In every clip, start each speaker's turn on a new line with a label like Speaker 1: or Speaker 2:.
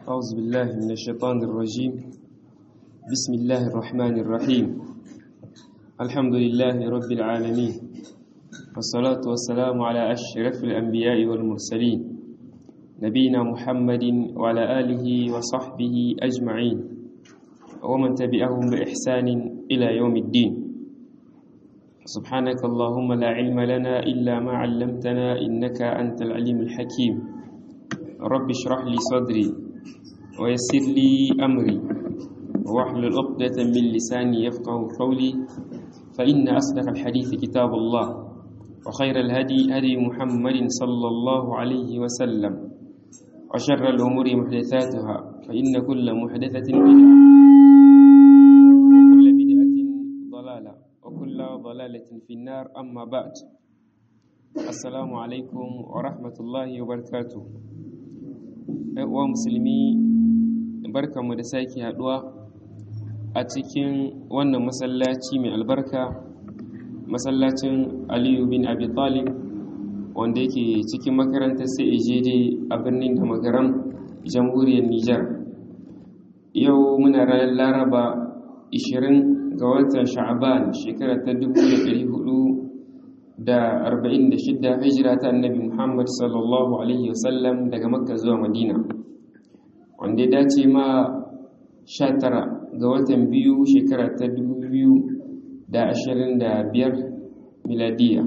Speaker 1: أعوذ بالله من الشيطان الرجيم بسم الله الرحمن الرحيم الحمد لله رب العالمين والصلاة والسلام على أشرف الأنبياء والمرسلين نبينا محمد وعلى آله وصحبه أجمعين ومن تبعهم بإحسان إلى يوم الدين سبحانك اللهم لا علم لنا إلا ما علمتنا إنك أنت العليم الحكيم رب اشرح لي صدري ويسر لي أمري واحلل عقدة من لساني يفقه قولي فإن أصدق الحديث كتاب الله وخير الهدي هدي محمد صلى الله عليه وسلم وشر الأمور محدثاتها فإن كل محدثة بدعة وكل بدعة ضلالة وكل ضلالة في النار أما بعد السلام عليكم ورحمة الله وبركاته uwa musulmi barkanmu da sake haduwa a cikin wannan masallaci mai albarka masallacin aliyu bin abi talib wanda yake cikin makarantar CAJD a birnin da magaram jamhuriyar Nijar. Yau muna ranar Laraba 20 ga watan Sha'aban shekara ta 1446 hijira ta annabi Muhammad sallallahu Alaihi wasallam daga Makka zuwa Madina. Wanda ya dace ma 19 ga watan biyu shekara ta 2025 miladiya.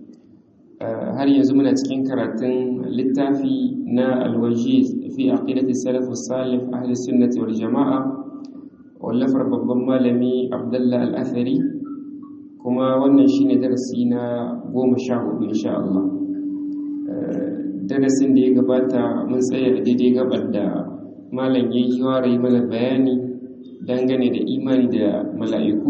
Speaker 1: har yanzu muna cikin karatun littafi na alwajiz fi aqidati salaf salih ahli sunnati wal jama'a wallafar babban malami abdullah al-athari kuma wannan shine darasi na goma sha hudu insha Allah darasin da ya gabata mun tsaya a daidai gabar da malam ya yi ware mana bayani dangane da imani da mala'iku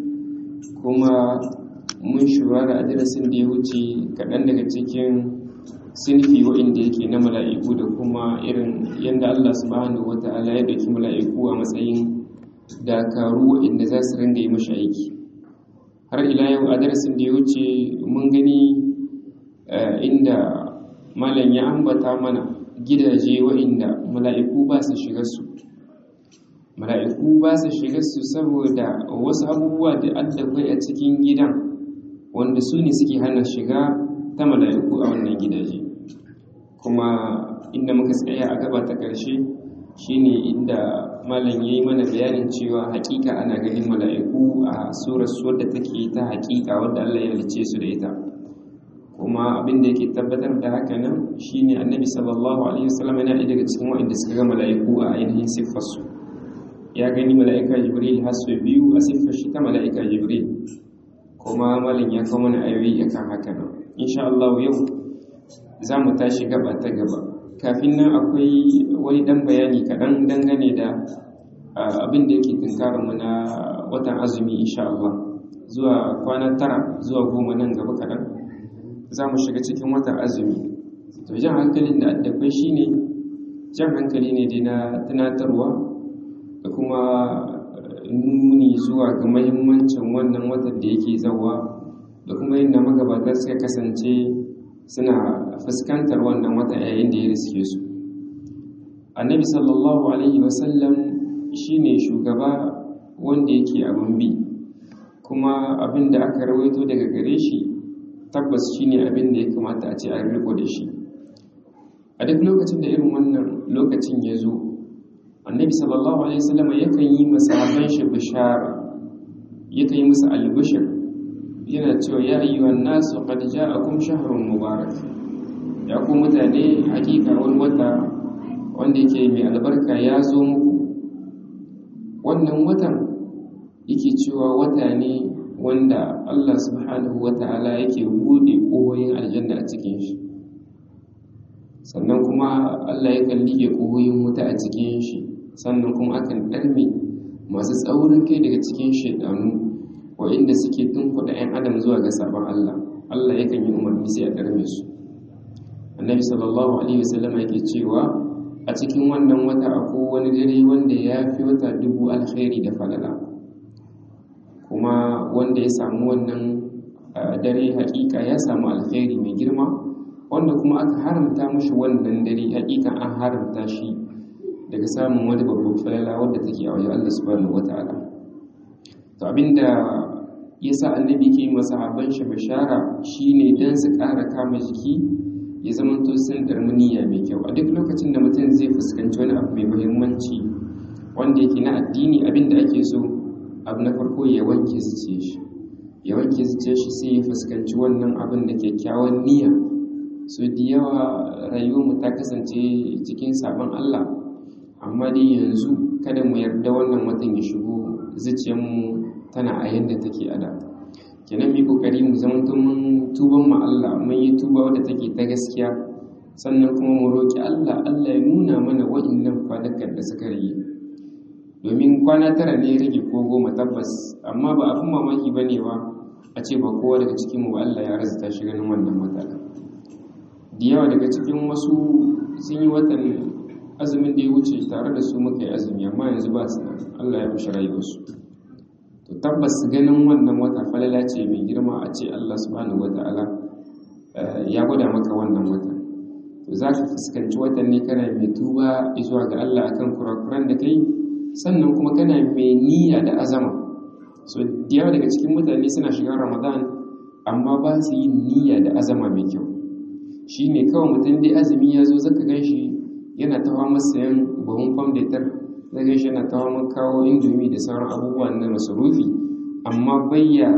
Speaker 1: kuma mun shurara a darasin da ya wuce kaɗan daga cikin sinfi wa'inda yake na mala'iku da kuma irin yadda Allah subhanahu wa ta'ala ya ɗauki mala'iku a matsayin dakaru wa'inda za su rinda yi mashi aiki har ila yau a darasin da ya wuce mun gani inda malam ya ambata mana gidaje wa'inda mala'iku ba su shiga su mala'iku ba su shiga su saboda wasu abubuwa da addabai a cikin gidan wanda su ne suke hana shiga ta mala'iku a wannan gidaje kuma inda muka tsaya a gaba ta ƙarshe shine inda malam ya yi mana bayanin cewa hakika ana ganin mala'iku a surar su wadda take ta hakika wadda Allah ya halice su da ita kuma abin da yake tabbatar da haka nan shine annabi sallallahu alaihi wasallam yana daga cikin waɗanda suka ga mala'iku a ainihin siffarsu ya gani mala'ika jibril har sau biyu a siffar shi ta mala'ika jibril kuma malin ya kawo mana ayoyi akan haka nan insha Allah yau za mu tashi gaba ta gaba kafin nan akwai wani dan bayani kaɗan dangane da abin da yake tunkarar mu na watan azumi insha Allah zuwa kwana tara zuwa goma nan gaba kaɗan za mu shiga cikin watan azumi to jan hankalin da addabai shine jan hankali ne dai na tunatarwa da kuma nuni zuwa ga mahimmancin wannan watan da yake zawa da kuma yadda magabata suka kasance suna fuskantar wannan wata yayin da ya riske su annabi sallallahu alaihi wasallam shine shugaba wanda yake abin bi kuma abin da aka rawaito daga gare shi tabbas shine abin da ya kamata a ce an riko da shi a duk lokacin da irin wannan lokacin ya zo annabi sallallahu alaihi wasallam yakan yi masahaban shi bishara yakan yi musu albishir yana cewa ya ayyuhan nasu qad ja'akum shahrun mubarak ya ku mutane hakika wani wata wanda yake mai albarka ya zo muku wannan watan yake cewa wata ne wanda Allah subhanahu wata'ala yake bude kohoyin aljanna a cikin shi sannan kuma Allah yakan lige kohoyin wuta a cikin shi sannan kuma akan ɗarme masu tsaurin kai daga cikin shaidanu wa'inda suke tunkuɗa 'yan adam zuwa ga sabon Allah Allah yakan yi umarni sai a ɗarme su annabi sallallahu alaihi wasallam yake cewa a cikin wannan wata akwai wani dare wanda ya fi wata dubu alkhairi da falala kuma wanda ya samu wannan dare hakika ya samu alkhairi mai girma wanda kuma aka haramta mashi wannan dare hakika an haramta shi daga samun wani babban falala wadda take a wajen Allah subhanahu wataala to abinda yasa annabi ke masa sahabban shi bishara shine dan su ƙara kama jiki ya zama to sun darmi niyya mai kyau a duk lokacin da mutum zai fuskanci wani abu mai muhimmanci wanda yake na addini abinda ake so abu na farko ya wanke zuciya shi ya wanke zuciya shi sai ya fuskanci wannan abin da kyakkyawan niyya so da yawa rayuwarmu ta kasance cikin sabon Allah amma dai yanzu kada mu yarda wannan watan ya shigo zuciyarmu tana a yadda take a da kenan mu kokari mu zama mun tuban mu Allah mun yi tuba wadda take ta gaskiya sannan kuma mu roki Allah Allah ya nuna mana wa'annan kwanakan da suka rage domin kwana tara ne rage ko goma tabbas amma ba abin mamaki bane ba a ce ba kowa daga cikin mu ba Allah ya razata shi ganin wannan matsala da yawa daga cikin wasu sun yi watan azumin da ya wuce tare da su muka yi azumi amma yanzu ba su Allah ya fushi rayuwarsu to tabbas ganin wannan wata falala ce mai girma a ce Allah subhanahu wata'ala ya gwada maka wannan wata to za ka fuskanci watan ne kana mai tuba zuwa ga Allah akan kurakuran da kai sannan kuma kana mai niyya da azama so da yawa daga cikin mutane suna shiga ramadan amma ba su yi niyya da azama mai kyau shi ne kawai mutum dai azumi ya zo zaka gan shi yana tawa masa yan bahun famdetar zai gan shi yana tawa kawo indomi da sauran abubuwan na masarufi amma bayya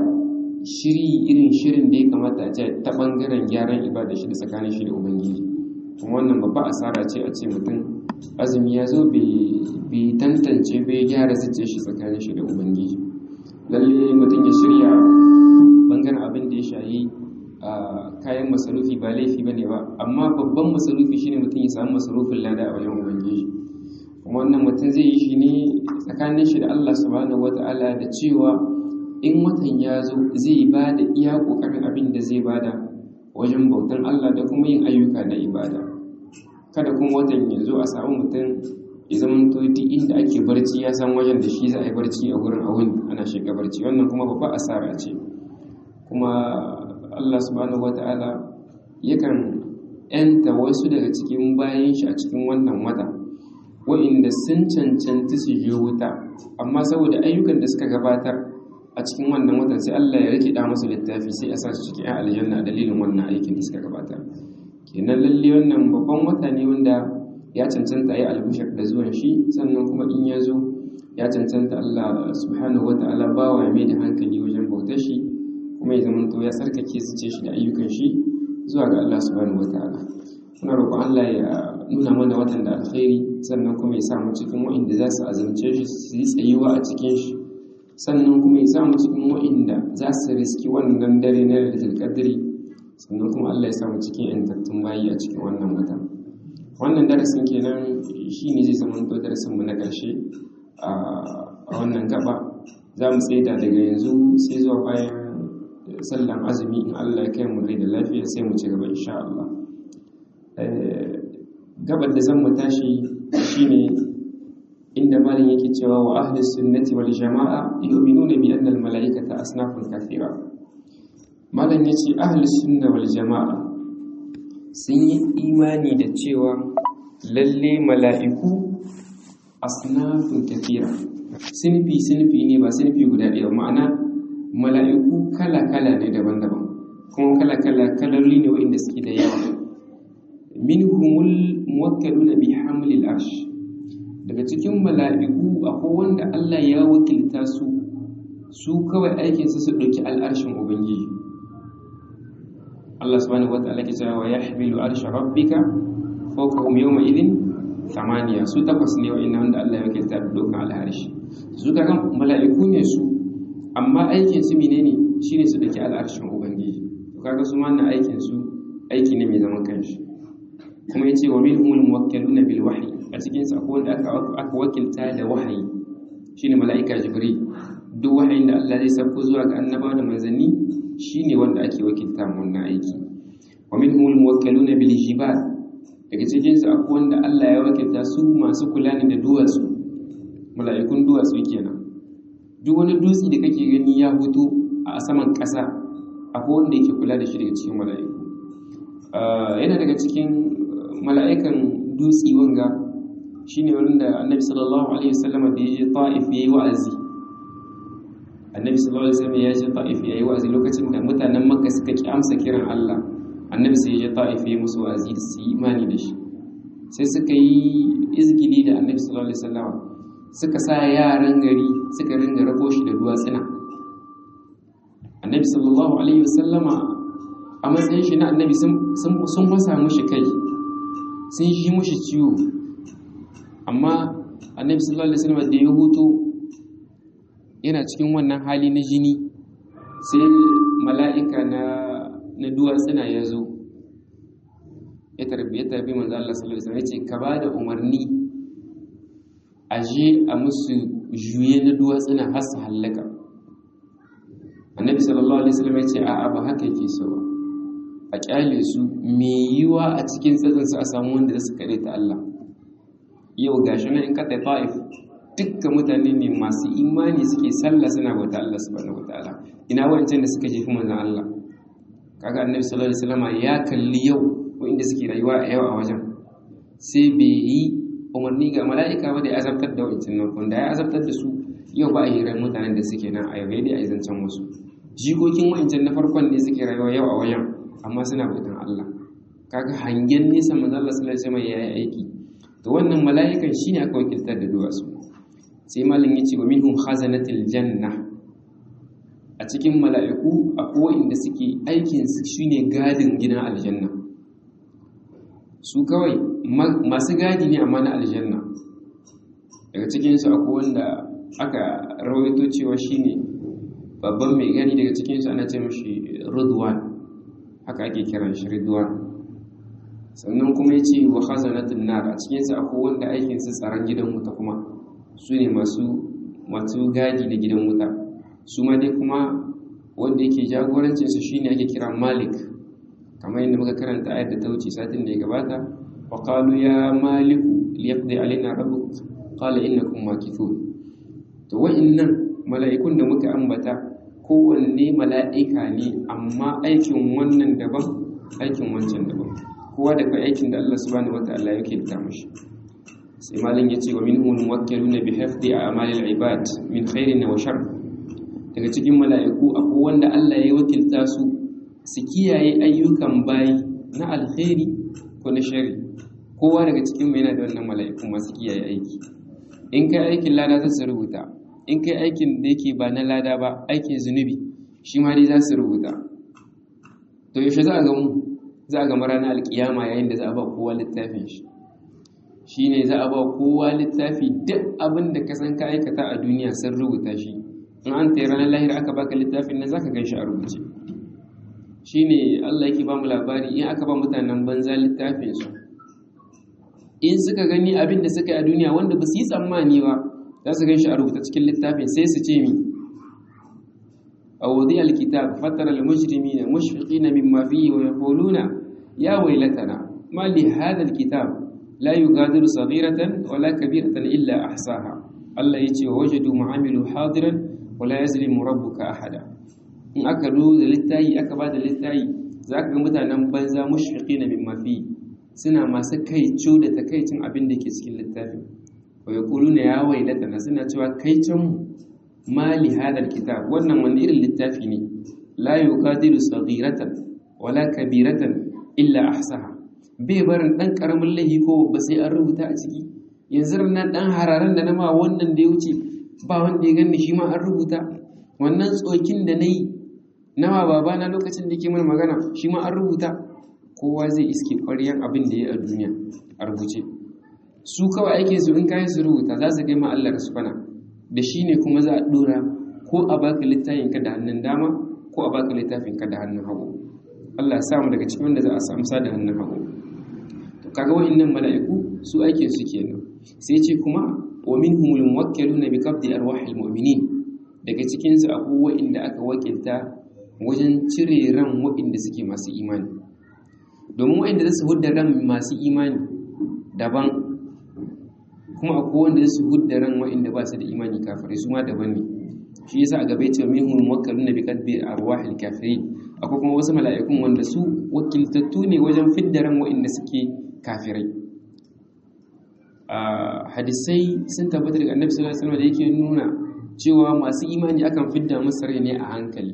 Speaker 1: shiri irin shirin da ya kamata a ce ta bangaren gyaran ibada shi da tsakanin shi da ubangiji kuma wannan babba asara ce a ce mutum azumi ya zo bai tantance bai gyara zuciya shi tsakanin shi da ubangiji lalle mutum ya shirya bangaren abin da ya shayi a kayan masarufi ba laifi bane ba amma babban masarufi shine mutum ya samu masarufin lada a wajen ubangiji kuma wannan mutum zai yi shi ne tsakanin shi da Allah subhanahu wata'ala da cewa in watan ya zo zai ba da iya kokarin abin da zai bada wajen bautan Allah da kuma yin ayyuka na ibada kada kuma watan ya zo a samu mutum ya zama to duk inda ake barci ya san wajen da shi za a yi barci a gurin a wuni ana shiga barci wannan kuma babba asara ce kuma Allah subhanahu wata'ala yakan yanta wasu daga cikin bayan shi a cikin wannan wata wa'inda sun cancanci su je wuta amma saboda ayyukan da suka gabatar a cikin wannan watan sai Allah ya rike da musu littafi sai a sa su cikin aljanna a dalilin wannan aikin da suka gabatar kenan lalle wannan babban wata ne wanda ya cancanta yi albushar da zuwan shi sannan kuma in ya zo ya cancanta Allah subhanahu wata'ala bawa mai da hankali wajen bautar shi kuma ya zama ya tsarkake su ce shi da ayyukan shi zuwa ga Allah subhanahu wataala muna roƙon Allah ya nuna mana watan da alkhairi sannan kuma ya sa mu cikin wa'inda za su azumce shi su yi tsayuwa a cikin shi sannan kuma ya sa mu cikin wa'inda za su riski wannan dare na Lailatul Qadri sannan kuma Allah ya sa mu cikin yantattun bayi a cikin wannan wata wannan darasin kenan shine zai zama to darasin mu na ƙarshe a wannan gaba za mu tsaida daga yanzu sai zuwa bayan sallan azumi in Allah ya kai mu rai da lafiya sai mu ci gaba insha Allah gabar da zan mu tashi shine inda malin yake cewa wa ahli sunnati wal jama'a yu'minuna bi anna al mala'ikata asnafun kathira malin yace ahli sunna wal jama'a sun yi imani da cewa lalle mala'iku asnafun kathira sinfi sinfi ne ba sinfi guda ɗaya ma'ana mala'iku kala-kala ne daban-daban kuma kala-kala kaloli ne waɗanda suke da yawa minhumul muwakkaluna bi hamlil arsh daga cikin mala'iku akwai wanda Allah ya wakilta su su kawai aikin su su dauki al'arshin ubangiji Allah subhanahu wataala ke cewa yahmilu arsha rabbika fawqahum yawma idhin thamaniya su takwas ne wa'annan wanda Allah ya wakilta da dokan al'arshi su ga mala'iku ne su amma aikin su menene shine su dake al'arshin ubangiji to kaga su ma aikin su aiki ne mai zaman kanshi kuma yace wa minhumul muwakkiluna bil wahyi a cikin su akwai wanda aka aka wakilta da wahayi shine mala'ika jibril duk wahayin da Allah zai sauko zuwa ga annabawa da manzanni shine wanda ake wakilta mu wannan aiki wa minhumul muwakkiluna bil jibal daga cikin su akwai wanda Allah ya wakilta su masu kula ne da duwatsu mala'ikun duwatsu kenan duk wani dutse da kake gani ya fito a saman ƙasa akwai wanda yake kula da shi daga cikin mala'iku yana daga cikin mala'ikan dutse wanga shine wurin da annabi sallallahu alaihi wasallam da ya je ta'if yayi wa'azi annabi sallallahu alaihi wasallam ya je ta'if yayi wa'azi lokacin da mutanen makka suka ki amsa kiran Allah annabi sai ya je ta'if yayi musu wa'azi da su imani da shi sai suka yi izgili da annabi sallallahu alaihi wasallam suka sa yaran gari suka ringa rako shi da duwatsuna annabi sallallahu alaihi wasallama a matsayin shi na annabi sun fasa mushi kai sun yi mushi ciwo amma annabi sallallahu alaihi wasallam da ya hutu yana cikin wannan hali na jini sai mala'ika na na duwatsuna ya zo ya tarbi ya tarbi manzo Allah sallallahu alaihi wasallam ya ce ka ba da umarni a je a musu juye na duwatsuna har su hallaka annabi sallallahu alaihi wasallam ya ce a'a ba haka yake so ba a kyale su me yiwa a cikin tsatsin su a samu wanda za su kare ta Allah yau gashi nan in ka tafi Taif dukkan mutane ne masu imani suke sallah suna bauta Allah subhanahu wataala ina wancan da suka jefi manzon Allah kaga annabi sallallahu alaihi wasallam ya kalli yau inda suke rayuwa a yau a wajen sai bai yi umarni ga mala'ika ba da ya azabtar da wancan nan wanda ya azabtar da su yau ba a hirar mutanen da suke nan a yau dai a yi zancen wasu jikokin wancan na farkon ne suke rayuwa yau a wajen amma suna bautan Allah kaga hangen nesa manzo Allah sallallahu alaihi wasallam yayi aiki to wannan mala'ikan shine aka wakiltar da duwatsu sai malam yace wa minhum khazanatil janna a cikin mala'iku akwai wanda suke aikin su shine gadin gidan aljanna su kawai masu gadi ne amma na aljanna daga cikinsu akwai wanda aka rawaito cewa shine babban mai gani daga cikinsu ana ce mashi rudwan haka ake kiran shi rudwan sannan kuma ya ce wa khazanatun nar a cikinsu akwai wanda aikinsu tsaron gidan wuta kuma su ne masu masu gadi na gidan wuta su ma dai kuma wanda yake jagorancinsu shine ake kira malik kamar yadda muka karanta ayar da ta wuce satin da ya gabata wa qalu ya maliku liyaqdi alaina rabbuk qala innakum makithun to wa'annan mala'ikun da muka ambata kowanne mala'ika ne amma aikin wannan daban aikin wancan daban kowa da kai aikin da Allah subhanahu wataala yake da mishi sai malin yace wa minhum muwakkiluna bi hifdhi a'malil ibad min khairin wa shar daga cikin mala'iku akwai wanda Allah ya wakilta su su kiyaye ayyukan bayi na alkhairi ko na shari kowa daga cikin mai yana da wannan mala'iku masu kiyaye aiki in kai aikin lada za su rubuta in kai aikin da yake ba na lada ba aikin zunubi shi ma dai za su rubuta to yaushe za a ga mu za a ga ranar alkiyama yayin da za a ba kowa littafin shi shi ne za a ba kowa littafi duk abin da ka san ka aikata a duniya sun rubuta shi in an tayi ranar lahira aka baka littafin nan zaka gan shi a rubuce shine Allah yake ba mu labari in aka ba mutanen banza littafin su in suka gani abin da suka yi a duniya wanda ba su yi tsammani ba za su ganshi a rubuta cikin littafin sai su ce mi a wadi alkitab fatara almujrimina mushfiqina mimma fihi wa yaquluna ya waylatana ma li hadha alkitab la yughadiru saghiratan wala kabiratan illa ahsaha Allah yace wa wajadu mu'amilu hadiran wala yazlimu rabbuka ahada in aka do da littayi aka ba da littayi za ka ga mutanen banza mushfiqi na min mafi suna masu kaico da takaicin abin da ke cikin littafin wa yaquluna ya wailatana suna cewa kaicin mali hadal kitab wannan wani irin littafi ne la yuqadiru saghiratan wala kabiratan illa ahsaha bai barin dan karamin laifi ko ba sai an rubuta a ciki yanzu nan dan hararan da na ma wannan da ya wuce ba wanda ya ganni shi ma an rubuta wannan tsokin da na yi nawa babana lokacin da ke mana magana shi ma an rubuta kowa zai iske ƙwaryan abin da ya a duniya a rubuce su kawai ake su in kayan su rubuta za su kai ma Allah su fana da shi ne kuma za a ɗora ko a baka littafin ka da hannun dama ko a baka littafin ka da hannun hagu Allah ya samu daga cikin wanda za a samu sa da hannun hagu to kaga wa'annan mala'iku su ake su kenan sai ce kuma wa minhumul muwakkiluna bi qabdi arwahil mu'minin daga cikin su akwai wa'inda aka wakilta wajen cire ran wa'inda suke masu imani domin wa'inda za su hudda ran masu imani daban kuma akwai wanda su hudda ran wa'inda ba su da imani kafirai su ma daban ne shi yasa a gaba yace minhum muwakkaluna bi qadbi arwahil kafirin akwai kuma wasu mala'ikun wanda su wakiltattu ne wajen fidda ran wa'inda suke kafirai hadisai sun tabbata daga annabi sallallahu alaihi wasallam da yake nuna cewa masu imani akan fidda musu rai ne a hankali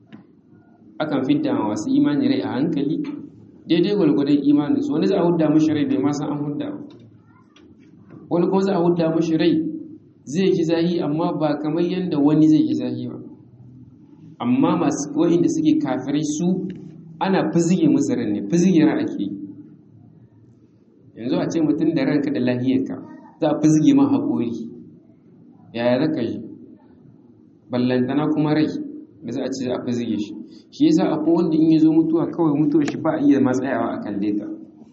Speaker 1: akan fidda masu imani rai a hankali daidai gwalgwadon imanin su wani za a hudda mashi rai bai ma san an hudda ba wani kuma za a hudda mashi rai zai ki zahi amma ba kamar yadda wani zai ki zahi ba amma masu wa'inda suke kafirai su ana fizige musu ran ne fizige ran ake yi yanzu a ce mutum da ranka da lahiyarka za a fizge ma haƙori yaya za ka yi ballantana kuma rai da za a ce za a fizge shi shi yasa akwai wanda in ya zo mutuwa kawai mutuwa shi ba a iya matsayawa a kalle ta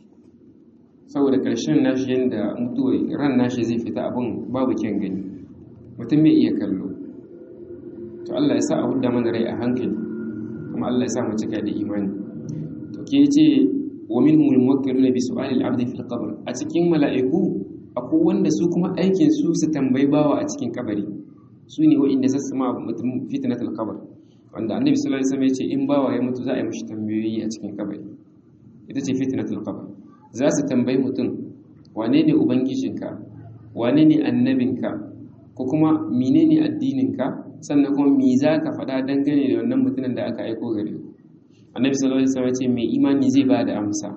Speaker 1: saboda ƙarshen nashi yadda mutuwa ran nashi zai fita abin babu kyan gani mutum bai iya kallo to Allah ya sa a hudda mana rai a hankali kuma Allah ya sa mu cika da imani to ke ce wa minhum al-muwakkiluna bi su'ali al-'abd fi al-qabr a cikin mala'iku akwai wanda su kuma aikin su su tambayi bawa a cikin kabari su ne wa'inda zasu ma mutum fitnatul qabr wanda annabi sallallahu alaihi wasallam ya ce in bawa ya mutu za a yi mishi tambayoyi a cikin kabari ita ce fitnatul qabr za su tambayi mutum wane ne ubangijinka wane ne annabinka ko kuma menene addininka sannan kuma me za ka faɗa dangane da wannan mutumin da aka aiko gare ku annabi sallallahu alaihi wasallam ce mai imani zai ba da amsa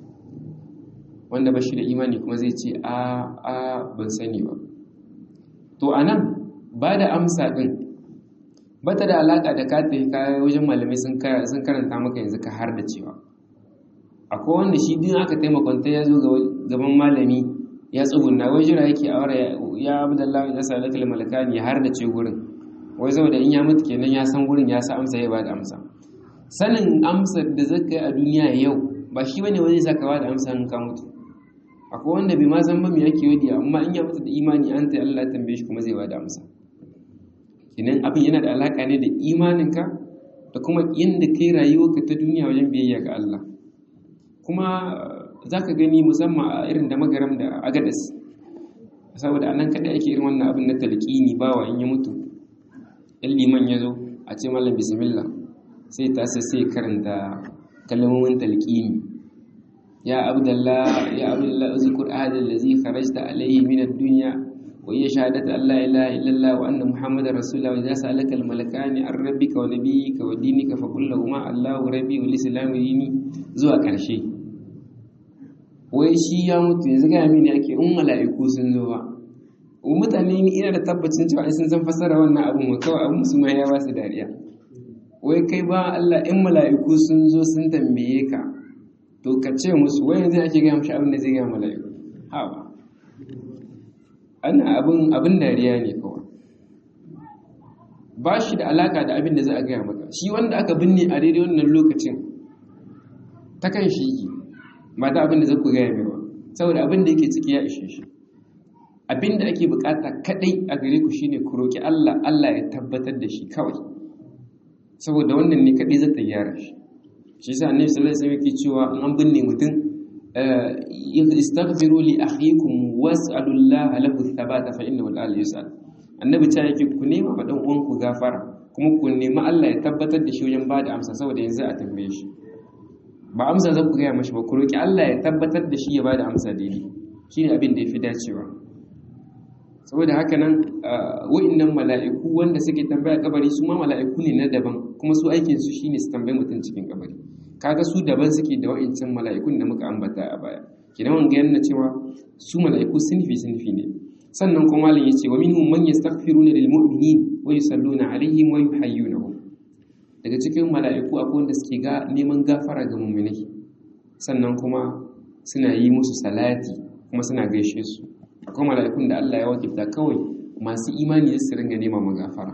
Speaker 1: wanda ba shi da imani kuma zai ce a a ban sani ba to anan ba da amsa din bata da alaka da ka tafi ka wajen malamai sun sun karanta maka yanzu ka har da cewa akwai wanda shi din aka taimakonta ya zo gaban malami ya tsugunna wai jira yake a wara ya abdullahi ya salatu malakani ya har da ce gurin wai saboda in ya mutu kenan ya san gurin ya sa amsa ya ba da amsa sanin amsar da zaka yi a duniya yau ba shi bane wani saka ba da amsa in ka mutu akwai wanda bai ma san ba me yake wadi amma in ya mutu da imani an ta Allah tambaye shi kuma zai ba da amsa kenan abin yana da alaka ne da imaninka da kuma yadda kai rayuwarka ta duniya wajen biyayya ga Allah kuma zaka gani musamman a irin da magaram da agadas saboda anan kada ake irin wannan abin na talqini bawa in ya mutu in liman ya zo a ce mallam bismillah sai ta sai karanta kalmomin talqini ya abdullah ya abdullah uzkur ahad allazi kharajta alayhi min ad-dunya wa hiya shahadatu an la ilaha illallah wa anna muhammadar rasulullah wa idza sa'alaka al-malakani an rabbika wa nabiyyika wa dinika fa qul lahumā allahu rabbi wal islamu dini zuwa karshe wai shi ya mutu yanzu ga mini ake in mala'iku sun zo ba mutane ina da tabbacin cewa sun san fassara wannan abin wa kawai abin su ma ya ba su dariya wai kai ba Allah in mala'iku sun zo sun tambaye ka to ka ce musu wai yanzu ake gaya mashi abin da zai gaya mala'iku ha ba ana abin abin dariya ne kawai ba shi da alaka da abin da za a gaya maka shi wanda aka binne a daidai wannan lokacin ta kan shi yake ba ta abin da za ku gaya mai ba saboda abin da yake ciki ya ishe shi abin da ake bukata kadai a gare ku shine ku roki Allah Allah ya tabbatar da shi kawai saboda wannan ne kadai zai tayyara shi shi yasa annabi sallallahu alaihi wasallam yake cewa an binne mutum istaghfiru li akhikum was'alu Allah lahu thabata fa innahu al yus'al annabi ta yake ku nema ma dan uwan ku gafara kuma ku nemi Allah ya tabbatar da shi wajen bada amsa saboda yanzu a tambaye shi ba amsa zan ku gaya mashi ba ku roki Allah ya tabbatar da shi ya bada amsa daidai shine abin da yafi dacewa saboda haka nan wa'annan mala'iku wanda suke tambaya kabari su ma mala'iku ne na daban kuma su aikin su shine su tambaye mutum cikin kabari kaga su daban suke da wa'ancan mala'ikun da muka ambata a baya kidan wanga yana cewa su mala'iku sinfi sinfi ne sannan kuma malam yace wa minhum man yastaghfiruna lil mu'minin wa yusalluna alaihim wa yuhayyunahum daga cikin mala'iku akwai wanda suke ga neman gafara ga mu'minai sannan kuma suna yi musu salati kuma suna gaishe su akwai mala'ikun da Allah ya wakilta kawai masu imani da su ringa nema magafara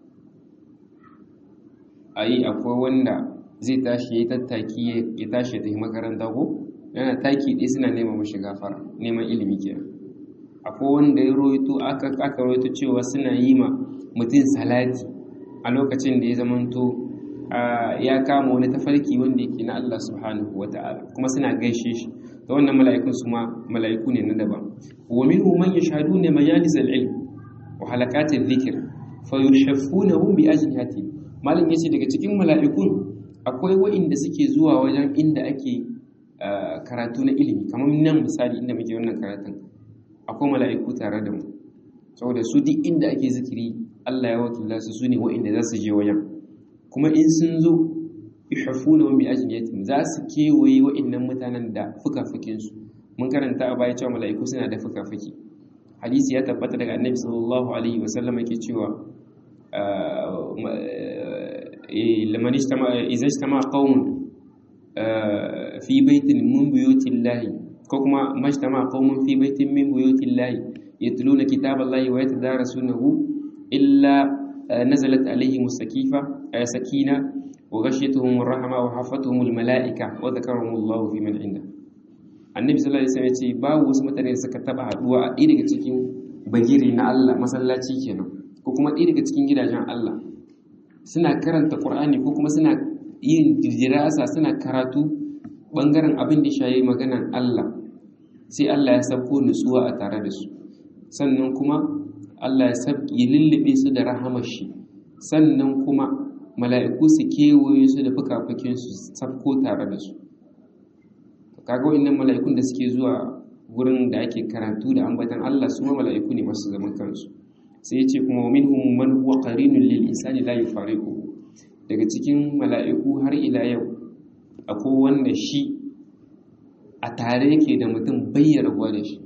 Speaker 1: ayi akwai wanda zai tashi ya tattaki ya tashi ya tafi makaranta ko yana taki ɗaya suna nema mashi gafara neman ilimi kenan akwai wanda ya roito aka aka roito cewa suna yi ma mutum salati a lokacin da ya zamanto ya kama wani tafarki wanda yake na Allah subhanahu wata'ala kuma suna gaishe shi da wannan mala'ikun su ma mala'iku ne na daban wa minhu man yashhaduna majalis al-ilm wa halaqat adh-dhikr fa yushaffunahum bi ajnihati malam yace daga cikin mala'ikun akwai wa'inda suke zuwa wajen inda ake karatu na ilimi kamar nan misali inda muke wannan karatun akwai mala'iku tare da mu saboda su duk inda ake zikiri Allah ya wakilta su su ne wa'inda za su je wajen kuma in sun zo yuhafuna wa bi ajniyatin za su kewaye wa'innan mutanen da fukafukin su mun karanta a baya cewa mala'iku suna da fukafuki hadisi ya tabbata daga annabi sallallahu alaihi wa sallam yake cewa liman ijtama idza ijtama qaumun fi baitin min buyutillahi ko kuma majtama qaumun fi baitin min buyutillahi yatluna kitaballahi wa yatadarasunahu illa nazalat alaihim as-sakifa sakina wa ghashiyatuhum ar-rahma wa hafatuhum al-mala'ika wa dhakarahum Allahu fi man 'inda annabi sallallahu alaihi wasallam ya ce babu wasu mutane da suka taba haduwa a ɗaya daga cikin bagire na Allah masallaci kenan ko kuma ɗaya daga cikin gidajen Allah suna karanta Qur'ani ko kuma suna yin dirasa suna karatu bangaren abin da shayi maganan Allah sai Allah ya sabko nutsuwa a tare da su sannan kuma Allah ya sabki lullube su da rahamar shi sannan kuma mala'iku su kewaye su da fukafukin su sabko tare da su kaga wa'annan mala'ikun da suke zuwa gurin da ake karatu da ambatan Allah su ma mala'iku ne masu zaman kansu sai ya ce kuma minhum man huwa qarinun lil insani la yufariqu daga cikin mala'iku har ila yau akwai wanda shi a tare yake da mutum bayyana rabuwa da shi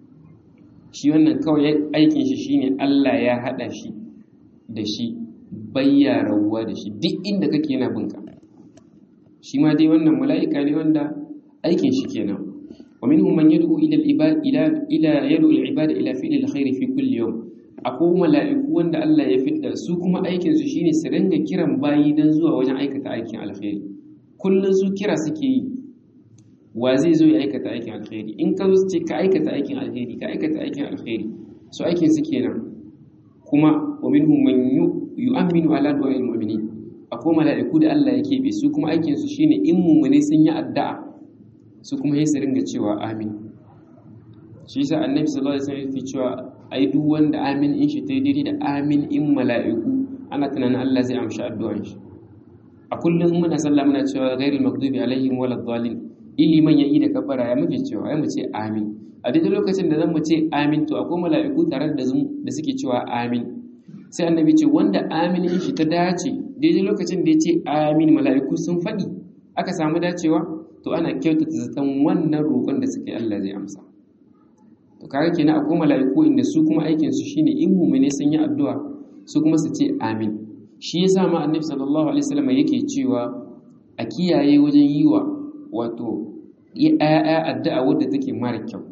Speaker 1: shi wannan kawai aikin shi shine Allah ya hada shi da shi bayya rabuwa da shi duk inda kake yana binka shi ma dai wannan mala'ika ne wanda aikin shi kenan wa minhum man yad'u ila al-ibad ila ila yad'u al-ibad ila fi'l al-khair fi kulli yawm akwai mala'iku wanda Allah ya fidda su kuma aikin su shine su ringa kiran bayi dan zuwa wajen aikata aikin alkhairi kullun su kira suke yi wa zai zo ya aikata aikin alkhairi in ka zo su ce ka aikata aikin alkhairi ka aikata aikin alkhairi su aikin su kenan kuma wa minhum man yu'minu ala du'a'il mu'minin akwai mala'iku da Allah ya keɓe su kuma aikin su shine in mu'mini sun yi addu'a su kuma sai su ringa cewa amin shi yasa annabi sallallahu alaihi wasallam ya cewa ai duk wanda amin in shi ta daidai da amin in mala'iku ana tunanin Allah zai amshi addu'an shi a kullum muna sallah muna cewa ghairil maghdubi alaihim waladdallin iliman yayi da kabara ya muke cewa ai mu ce amin a daidai lokacin da zan mu ce amin to akwai mala'iku tare da da suke cewa amin sai annabi ce wanda amin in shi ta dace daidai lokacin da ya ce amin mala'iku sun faɗi aka samu dacewa to ana kyautata zaton wannan roƙon da suke Allah zai amsa to kaga kenan akwai mala'iku inda su kuma aikin su shine in mu'mine sun yi addu'a su kuma su ce amin shi yasa ma annabi sallallahu alaihi wasallam yake cewa a kiyaye wajen yi wa wato ya'ya addu'a wadda take mara kyau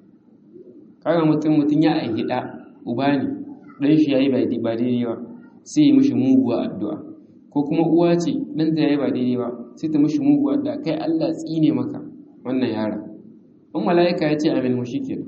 Speaker 1: kaga mutum mutum ya aihi da uba ne dan shi yayi ba daidai ba sai ya mishi muguwa addu'a ko kuma uwa ce dan ta yayi ba daidai ba sai ta mishi muguwa addu'a kai Allah tsine maka wannan yara in mala'ika ya ce amin mu shikenan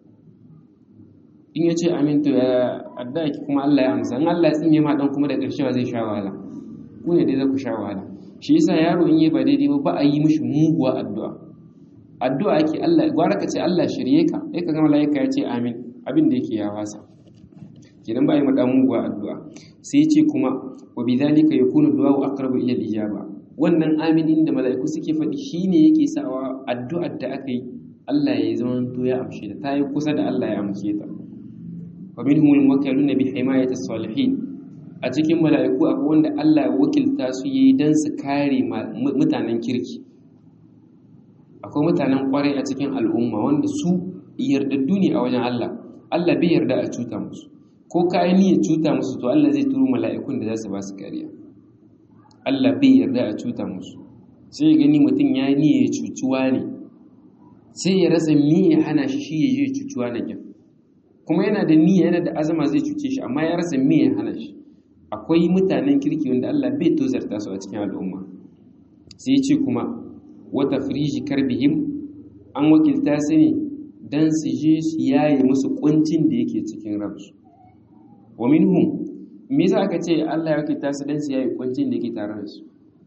Speaker 1: in ya ce amin to ya addu'a ki kuma Allah ya amsa in Allah ya tsine ma dan kuma da ƙarshe ba zai sha wahala ku ne dai za ku sha wahala shi yasa yaro in yi ba daidai ba ba a yi mishi muguwa addu'a addu'a ake Allah gwara ka ce Allah shirye ka sai ka ga malaika ya ce amin abin da yake ya wasa kidan ba yi mada muguwa addu'a sai ce kuma wa bidhalika yakunu du'a aqrabu ila al-ijaba wannan aminin da malaiku suke faɗi shine yake sawa addu'ar da aka yi Allah ya zama to ya amshe ta tayi kusa da Allah ya amshe ta wa minhum al-muwakkaluna bi himayati as-salihin a cikin mala'iku akwai wanda Allah ya wakilta su yi don su kare mutanen kirki akwai mutanen kwarai a cikin al'umma wanda su yardaddu ne a wajen Allah Allah bai yarda a cuta musu ko ka yi niyyar cuta musu to Allah zai turo mala'ikun da za su ba su kariya Allah bai yarda a cuta musu sai ya gani mutum ya yi niyyar cucuwa ne sai ya rasa me ya hana shi shi ya je cucuwa na kyan kuma yana da niyya yana da azama zai cuce shi amma ya rasa me ya hana shi akwai mutanen kirki wanda Allah bai tozarta su a cikin al'umma sai ce kuma wata firiji karbihim an wakilta su ne don su je su yaye musu kuncin da yake cikin rabsu wa minhum me yasa aka ce Allah ya wakilta su don su yaye kuncin da yake tare da su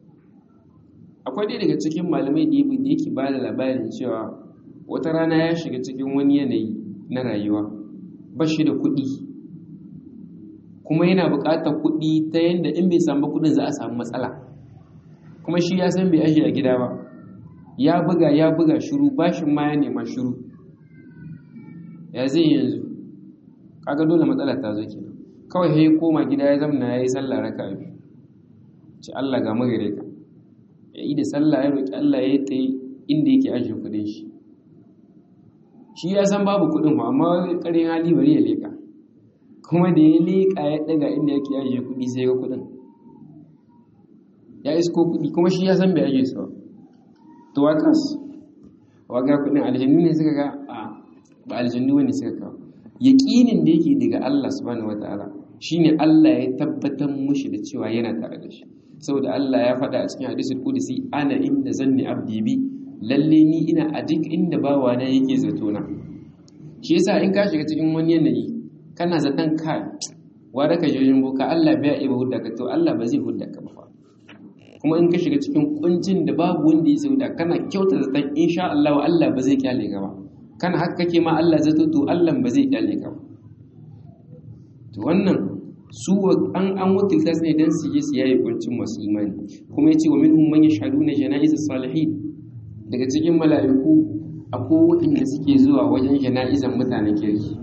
Speaker 1: akwai dai daga cikin malamai da yake ba da labarin cewa wata rana ya shiga cikin wani yanayi na rayuwa ba shi da kuɗi kuma yana buƙatar kuɗi ta yadda in bai samu kuɗin za a samu matsala kuma shi ya san bai ajiye a gida ba ya buga ya buga shiru bashin ma ya nema shiru ya zai yanzu kaga dole matsala ta zo kenan kawai sai koma gida ya zamna yayi sallah raka biyu ce Allah ga magare ka ya yi da sallah ya roki Allah ya ta inda yake ajiye kudin shi shi ya san babu kudin ba amma karin hali bari ya leka kuma da ya leka ya daga inda yake ajiye kudi sai ga kudin ya isko kudi kuma shi ya san bai ajiye su ba to wakas waga kudin aljannu ne suka ga a ba aljannu ne suka kawo yaƙinin da yake daga Allah subhanahu wataala shine Allah ya tabbatar mushi da cewa yana tare da shi saboda Allah ya faɗa a cikin hadisul qudsi ana inda zanni abdi bi lalle ni ina a duk inda bawa na yake zato na shi yasa in ka shiga cikin wani yanayi kana zaton ka wanda ka jirgin boka Allah bai iya hudda ka to Allah ba zai hudda ka ba kuma in ka shiga cikin kuncin da babu wanda ya sauda kana kyauta zaton insha Allah Allah ba zai kyale ka ba kana haka kake ma Allah zato to Allah ba zai kyale ka ba to wannan su an an wakilta su ne dan su je su yayi kuncin masu imani kuma yace wa minhum man yashhaduna janaiz salihin daga cikin mala'iku akwai waɗanda suke zuwa wajen jana'izan mutanen kirki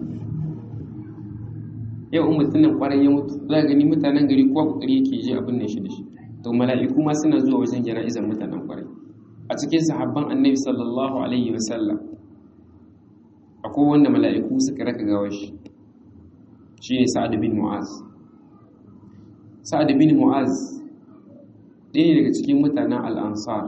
Speaker 1: yau in mutumin kwarai ya mutu za gani mutanen gari kowa kokari yake je abin nan shi da shi to mala'iku ma suna zuwa wajen jana'izan mutanen kwarai a cikin sahabban annabi sallallahu alaihi wasallam akwai wanda mala'iku suka raka gawar shi shi ne sa'ad bin mu'az sa'ad bin mu'az ɗaya ne daga cikin mutanen al'ansar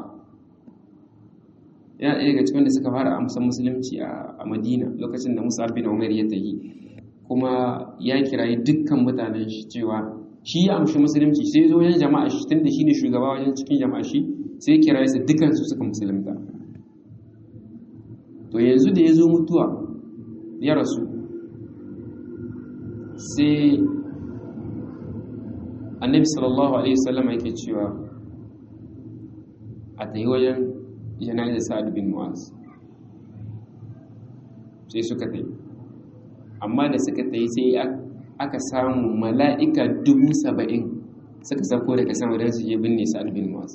Speaker 1: yana ɗaya daga cikin da suka fara amsan musulunci a madina lokacin da musa bin umar ya tafi kuma ya kirayi dukkan mutanen shi cewa shi ya amshi musulunci sai zo wajen jama'a shi tunda shi ne shugaba wajen cikin jama'a shi sai kirayi su dukansu suka musulunta to yanzu da ya zo mutuwa ya rasu sai annabi sallallahu alaihi wasallam yake cewa a tayi wajen jana'izar sa'ad bin mu'az sai suka tayi amma da suka tayi sai aka samu mala'ika dubu saba'in suka sako daga sama don su je binne sa'ad bin mu'az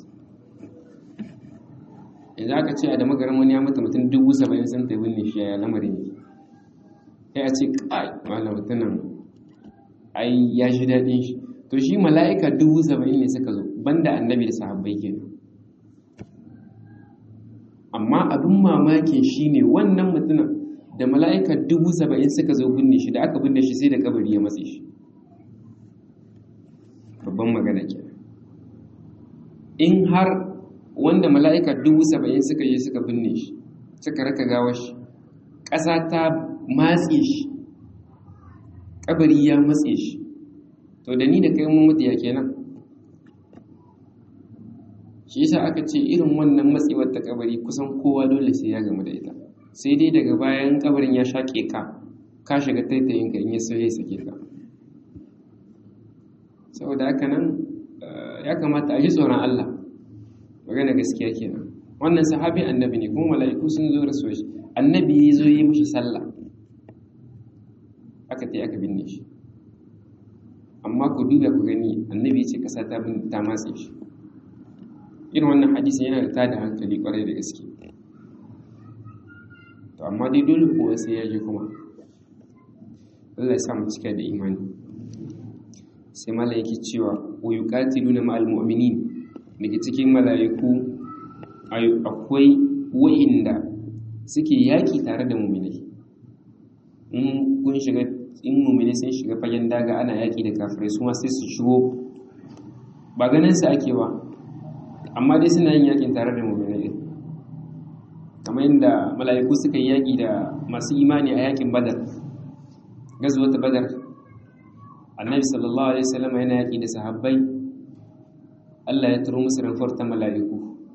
Speaker 1: yanzu aka ce a da magarin wani ya mutu mutum dubu saba'in sun tayi binne shi ya lamarin yake ya ce kai wala mutumin ai ya shi daɗin shi to shi mala'ika dubu saba'in ne suka zo banda annabi da sahabbai kenan amma abin mamakin shi ne wannan mutumin da mala'ika dubu saba'in suka zo binne shi da aka binne shi sai da kabari ya matse shi babban magana ke in har wanda mala'ika dubu saba'in suka yi suka binne shi suka raka gawar shi ƙasa ta matse shi kabari ya matse shi to da ni da kai mun mutu ya kenan shi yasa aka ce irin wannan matsewar ta kabari kusan kowa dole sai ya gamu da ita sai dai daga bayan kabarin ya shaƙe ka ka shiga taitayin ka in ya so ya sake ka saboda haka nan ya kamata a ji tsoron Allah magana gaskiya kenan wannan sahabi annabi ne kuma mala'iku sun zo rasuwa shi annabi ya zo yi mishi sallah aka ta aka binne shi amma ku duba ku gani annabi ce kasa ta ta matse shi irin wannan hadisi yana da tada hankali kwarai da gaske to amma dai dole kowa sai ya je kuma Allah ya samu cika da imani sai mala yake cewa wa yuqatiluna ma'al mu'minin daga cikin mala'iku akwai wa'inda suke yaki tare da mu'minai in kun shiga in mu'minai sun shiga fagen daga ana yaki da kafirai su ma sai su shigo ba ganin su ake ba amma dai suna yin yakin tare da mu'minai kamar yadda mala'iku suka yi yaki da masu imani a yakin badar gazuwar badar annabi sallallahu alaihi wasallam yana yaki da sahabbai Allah ya turo musu ranfar ta mala'iku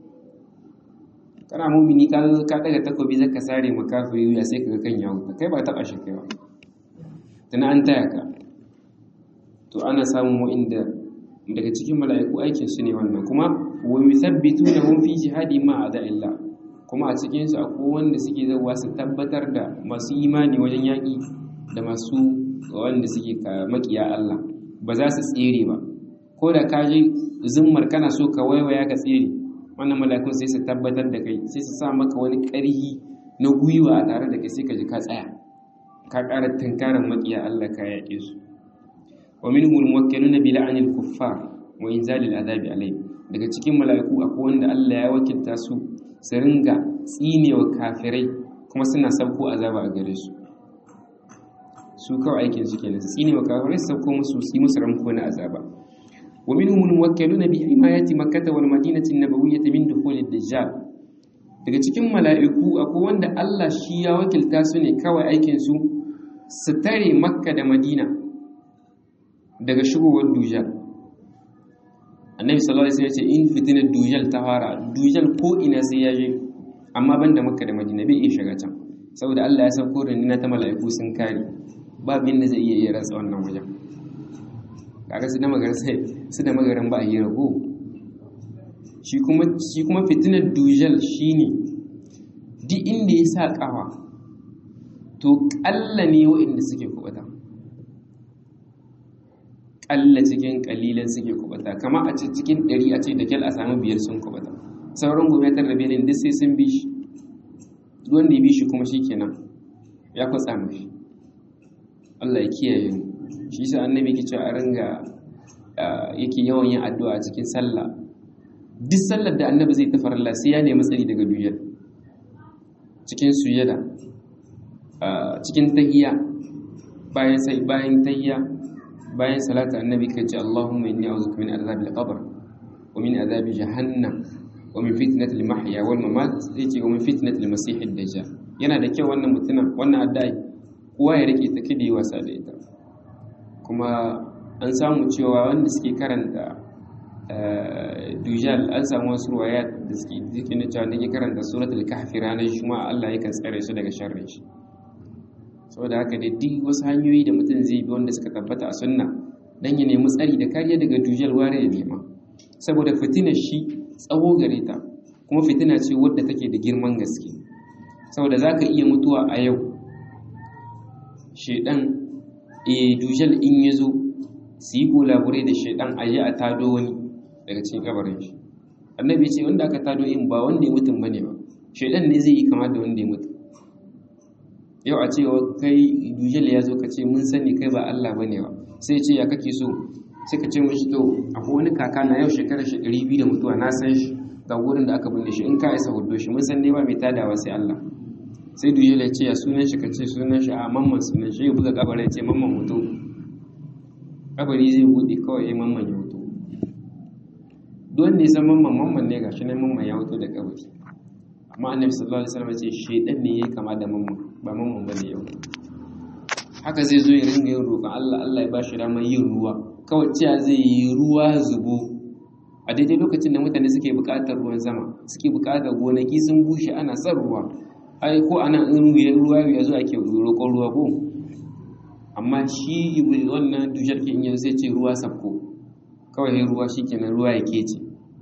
Speaker 1: kana mumini ka ka daga takobi zaka sare makafiri ya sai kaga kan yawo kai ba taba shi kai ba tana an taya ka to ana samun wa'inda daga cikin mala'iku aikin su ne wannan kuma wa yuthabbituna fi jihadi ma illa kuma a cikin su akwai wanda suke zawa su tabbatar da masu imani wajen yaki da masu wanda suke makiya Allah ba za su tsere ba ko da ka je zummar kana so ka waiwaya ka tsere wannan malakun sai su tabbatar da kai sai su sa maka wani ƙarhi na gwiwa a tare da kai sai ka ji ka tsaya ka ƙara tunkaran maƙiya Allah ka yaƙe su wa minhum al-muwakkiluna bi la'anil kuffar wa inzalil adabi alayhi daga cikin mala'iku akwai wanda Allah ya wakilta su su ringa tsinewa kafirai kuma suna sabko azaba a gare su su kawai aikin su kenan su tsinewa kafirai su sabko musu su yi musu ramko na azaba wa minhum al-muwakkiluna bi himayati makkah wal madinati an-nabawiyyah min dukhul ad-dajjal daga cikin mala'iku akwai wanda Allah shi ya wakilta su ne kawai aikin su su tare makka da madina daga shigowar dujal annabi sallallahu alaihi wasallam ya ce in fitinar dujal ta fara dujal ko ina sai ya je amma banda makka da madina bai iya shiga can saboda Allah ya san ko na ta mala'iku sun kare ba bin da zai iya iya ratsa wannan wajen kaga su da magaran sai su da magaran ba a yi rago shi kuma shi kuma fitinar dujal shine duk inda ya sa kawa to kalla ne wa'inda suke kubata kalla cikin kalilan suke kubata kama a cikin ɗari a ce da kyal a samu biyar sun kubata sauran gobe ta rabe ne duk sai sun bi shi wanda ya bi shi kuma shi kenan ya kwatsa mashi Allah ya kiyaye mu shi sa annabi ke cewa a ringa yake yawan yin addu'a a cikin sallah duk sallar da annabi zai tafar Allah sai ya nemi tsari daga duyar cikin sujada cikin tahiyya bayan sai bayan tahiyya bayan salatu annabi kai ce Allahumma inni a'udhuka min adhabil qabr wa min adhabi jahannam wa min fitnatil mahya wal mamat yace wa min fitnatil masih ad-dajjal yana da kyau wannan mutumin wannan addu'a kowa ya rike ta kidi wasa da ita kuma an samu cewa wanda suke karanta dujal an samu wasu ruwaya da suke jikin da cewa nake karanta suratul kahfi ranar juma'a Allah yakan tsare su daga sharrin shi saboda haka da duk wasu hanyoyi da mutum zai bi wanda suka tabbata a sunna dan ya nemi tsari da kariya daga dujal ware ya nema saboda fitinar shi tsawo gare ta kuma fitina ce wadda take da girman gaske saboda zaka iya mutuwa a yau shedan e dujal in yazo su yi golabure da shedan aje a tado wani daga cikin kabarin shi annabi ce wanda aka tado in ba wanda ya mutum bane ba shedan ne zai yi kama da wanda ya mutu yau a cewa kai dujal ya zo ka ce mun sani kai ba Allah bane ba sai ce ya kake so sai ka ce mishi to akwai wani kaka na yau shekarar shi ɗari biyu da mutuwa na san shi ga wurin da aka binne shi in ka isa hudo shi mun san dai ba mai tadawa sai Allah sai dujal ya ce ya sunan shi ka ce sunan shi a mamman sunan shi ya buga kabarin ya ce mamman mutu kabari zai buɗe kawai ya mamman ya mutu don ne san mamman mamman ne gashi nan mamman ya mutu da kabari amma annabi sallallahu alaihi wasallam ya ce shedan ne yayi kama da mamman ba mamman bane yau haka zai zo ya ringa yin roƙon Allah Allah ya ba shi damar yin ruwa kawai cewa zai yi ruwa zubo a daidai lokacin da mutane suke buƙatar ruwan sama suke buƙatar gonaki sun bushe ana son ruwa ai ko ana in ruwa ya zo ake roƙon ruwa ko amma shi wannan dushar ke in sai ce ruwa sabko kawai ruwa shikenan ruwa ya kece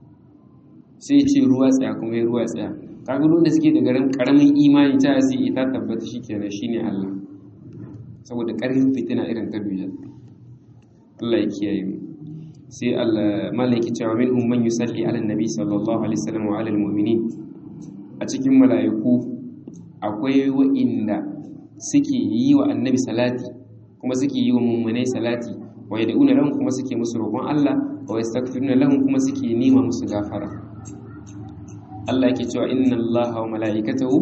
Speaker 1: sai ce ruwa tsaya kuma ya ruwa tsaya kaga da suke da garin karamin imani ta sai ita tabbata shikenan shine Allah saboda ƙarfin fitina irin ta duniya Allah ya kiyaye mu sai Allah malaki cewa minhum man yusalli ala nabi sallallahu alaihi wasallam wa ala almu'minin a cikin mala'iku akwai wa'inda suke yi wa annabi salati kuma suke yi wa mummunai salati wa yad'una lahum kuma suke musu roƙon Allah wa yastaghfiruna lahum kuma suke nema musu gafara Allah yake cewa inna Allaha wa mala'ikatahu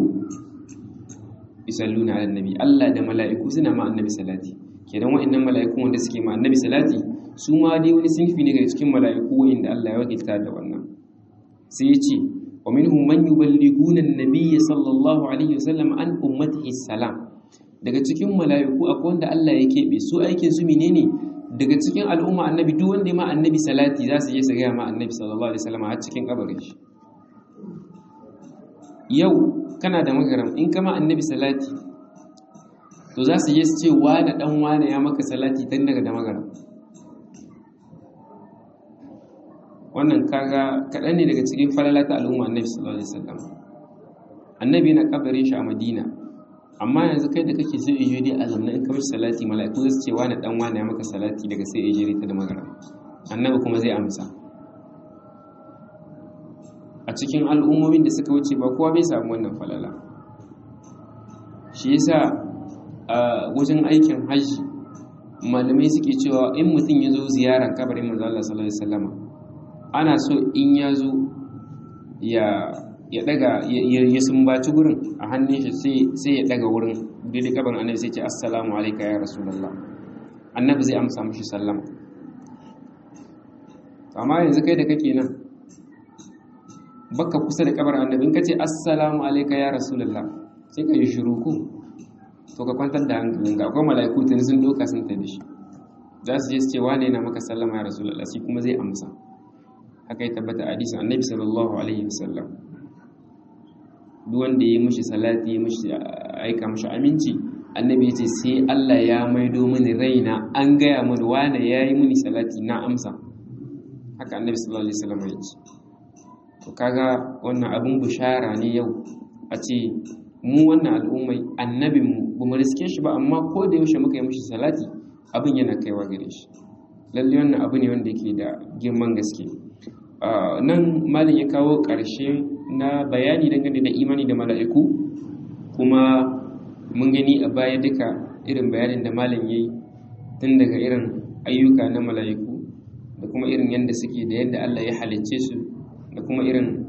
Speaker 1: yusalluna ala nabi Allah da mala'iku suna ma annabi salati kenan wa'annan mala'iku wanda suke ma annabi salati su ma dai wani sinfi ne daga cikin mala'iku wa'inda Allah ya wakilta da wannan sai ya ce wa minhum man yuballighuna an-nabiyya sallallahu alaihi wasallam an ummatihi salam daga cikin mala'iku akwai wanda Allah ya kebe su aikin su menene daga cikin al'umma annabi duk wanda ma annabi salati za su je su ga ma annabi sallallahu alaihi wasallam har cikin kabarin shi yau kana da magaram in kama annabi salati to za su je su ce wane dan wane ya maka salati tun daga da magaram wannan kaga kaɗan ne daga cikin falala ta al'umma annabi sallallahu alaihi wasallam annabi na kabarin shi a madina amma yanzu kai da kake sai ijiri a zamanin in kamar salati mala'iku za su ce wane dan wane ya maka salati daga sai ijiri ta da magaram annabi kuma zai amsa a cikin al'ummomin da suka wuce ba kowa bai samu wannan falala shi yasa wajen aikin hajji malamai suke cewa in mutum ya zo ziyarar kabarin manzo Allah sallallahu alaihi wasallam ana so in ya zo ya ya daga ya sumbaci gurin a hannun shi sai ya daga wurin daidai kabarin annabi sai ce assalamu alayka ya rasulullah annabi zai amsa mushi sallama amma yanzu kai da kake nan baka kusa da kabarin annabi in kace assalamu alayka ya rasulullah sai ka yi shiru ko to ka kwantar da hankalin ga akwai mala'iku tun sun doka sun tafi shi za su je su ce wane na maka sallama ya rasulullah shi kuma zai amsa haka ya tabbata a hadisin annabi sallallahu alaihi wasallam duk wanda ya mishi salati ya mishi aika mishi aminci annabi ya ce sai Allah ya maido mini raina an gaya mini wane ya yi mini salati na amsa haka annabi sallallahu alaihi wasallam ya ce to kaga wannan abin bushara ne yau a ce mu wannan al'ummai annabinmu ba mu riske shi ba amma ko da yaushe muka yi mishi salati abin yana kaiwa gare shi lalle wannan abu ne wanda yake da girman gaske nan malin ya kawo ƙarshe na bayani dangane da imani da mala'iku kuma mun gani a baya duka irin bayanin da malin ya yi tun daga irin ayyuka na mala'iku da kuma irin yadda suke da yadda Allah ya halicce su da kuma irin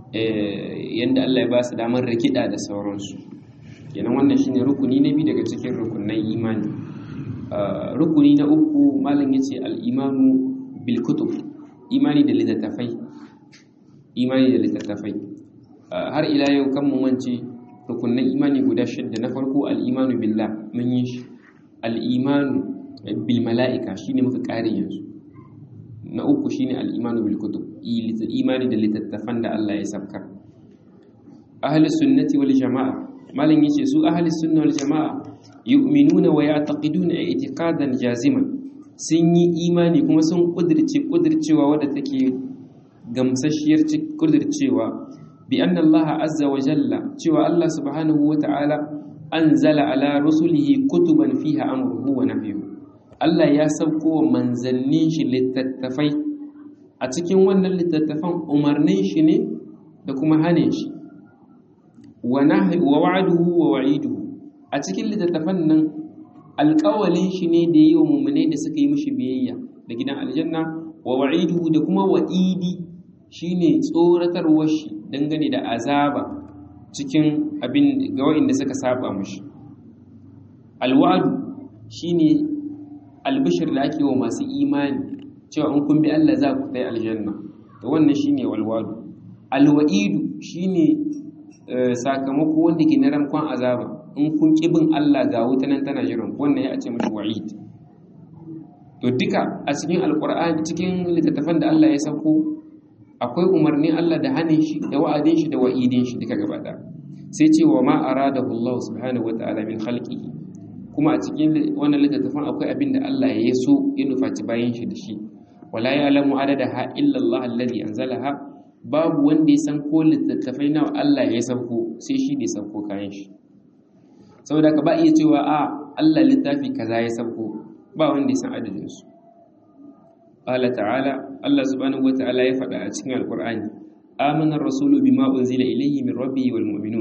Speaker 1: yadda Allah ya ba su damar rikida da sauransu kenan wannan shine rukuni na biyu daga cikin rukunan imani rukuni na uku malam yace al-imanu bil kutub imani da littattafai imani da littattafai har ila yau kan mu wance rukunan imani guda shidda na farko al-imanu billah mun yi shi al-imanu bil mala'ika shine muka kare yanzu na uku shine al-imanu bil kutub imani da littattafan da Allah ya sabkar ahli sunnati wal jama'a malam yace su ahli sunna wal jama'a yu'minuna wa ya'taqiduna i'tiqadan jaziman sun yi imani kuma sun kudirce kudircewa wadda take gamsashiyar kudircewa bi anna Allah azza wa jalla cewa Allah subhanahu wa ta'ala anzala ala rusulihi kutuban fiha amruhu wa nahyuhu Allah ya sauko wa manzannin shi littattafai a cikin wannan littattafan umarnin shi ne da kuma hane shi wa wa'aduhu wa wa'iduhu a cikin littattafan nan alƙawalin shi ne da yi wa mummune da suka yi mishi biyayya da gidan aljanna wa wa'iduhu da kuma wa'idi shine tsoratarwar shi dangane da azaba cikin abin ga wa'inda suka saba mishi alwa'adu shine albishir da ake wa masu imani cewa in kun bi Allah za ku kai aljanna to wannan shine walwadu alwa'idu shine sakamako wanda ke na rankon azaba in kun kibin Allah ga wuta nan tana jiran wannan ya ce mishi wa'id to duka a cikin alqur'ani cikin littattafan da Allah ya sauko akwai umarnin Allah da hanin shi da wa'adin shi da wa'idin shi duka gaba sai ce wa ma aradahu Allah subhanahu wa ta'ala min khalqihi kuma a cikin wannan littattafan akwai abin da Allah ya so ya nufaci bayan shi da shi wala ya'lamu adadaha illa Allah alladhi anzalaha babu wanda ya san ko littattafai nawa Allah ya sauko sai shi ne sauko kayan shi saboda ka ba iya cewa a Allah littafi kaza ya sauko ba wanda ya san adadin su qala ta'ala Allah subhanahu wata'ala ya faɗa a cikin alqur'ani amana ar-rasulu bima unzila ilayhi min rabbihi wal mu'minun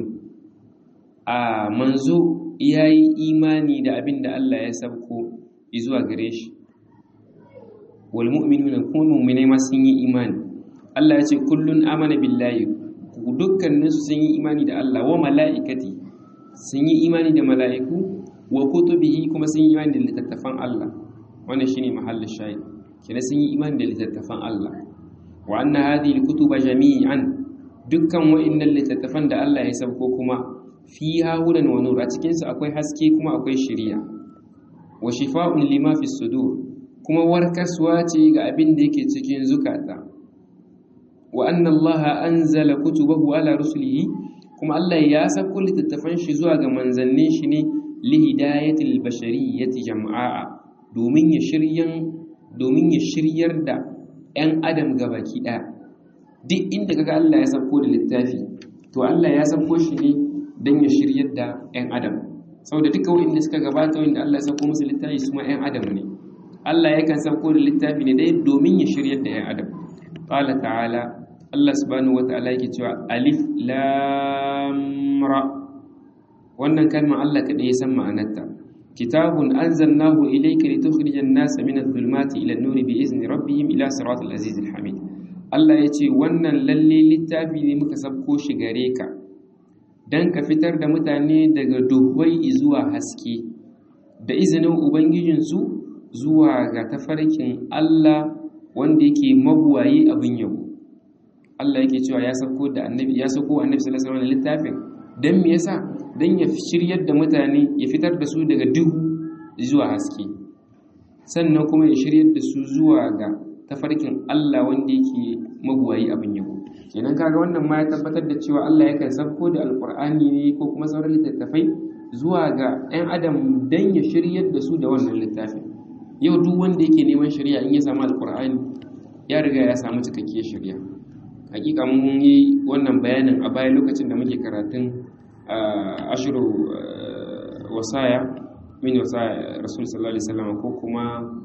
Speaker 1: a manzo yayi imani da abin da Allah ya sauko zuwa gare shi wal mu'minuna kuma mu'minai ma sun yi imani Allah ya ce kullun amana billahi dukkanin su sun yi imani da Allah wa mala'ikati sun yi imani da mala'iku wa kutubihi kuma sun yi imani da littattafan Allah wannan shine mahallin shahid kina sun yi imani da littattafan Allah wa anna hadhihi alkutuba jami'an dukkan wa'annan littattafan da Allah ya sauko kuma fiha hudan wa nur a cikin su akwai haske kuma akwai shiriya wa shifa'un lima fi sudur kuma warkaswa ce ga abin da yake cikin zukata wa anna Allah anzala kutubahu ala rusulihi kuma Allah ya sako littattafan shi zuwa ga manzannin shi ne li hidayatil bashariyyati jam'a domin ya shiryan domin ya shiryar da 'yan adam gabaki ɗaya duk inda kaga Allah ya sako da littafi to Allah ya sako shi ne don ya shiryar da 'yan adam saboda duka wanda suka gabata wanda Allah ya sako musu littafi su ma 'yan adam ne Allah yakan sako da littafi ne dai domin ya shiryar da 'yan adam qala ta'ala Allah subhanahu wa ta'ala yake cewa alif lam ra wannan kalma Allah kaɗai ya san ma'anarta kitabun anzalnahu ilayka litukhrijan nasa min adh-dhulumati ila an-nuri bi izni rabbihim ila siratal azizil hamid Allah ya ce wannan lalle littafi ne muka sabko shi gare ka dan ka fitar da mutane daga duhwai zuwa haske da izinin ubangijinsu zuwa ga tafarkin Allah wanda yake mabuwayi abin yabo Allah yake cewa ya sauko da annabi ya sauko annabi sallallahu alaihi wasallam littafin dan me yasa dan ya shiryar da mutane ya fitar da su daga duhu zuwa haske sannan kuma ya shiryar da su zuwa ga tafarkin Allah wanda yake mabuwayi abin yabo kenan kaga wannan ma ya tabbatar da cewa Allah yakan sauko da alqur'ani ne ko kuma sauran littattafai zuwa ga ɗan adam dan ya shiryar da su da wannan littafin yau duk wanda yake neman shari'a in ya samu alqur'ani ya riga ya samu cikakkiyar shari'a hakika mun yi wannan bayanin a baya lokacin da muke karatun ashiru wasaya min wasaya rasul sallallahu alaihi wasallam ko kuma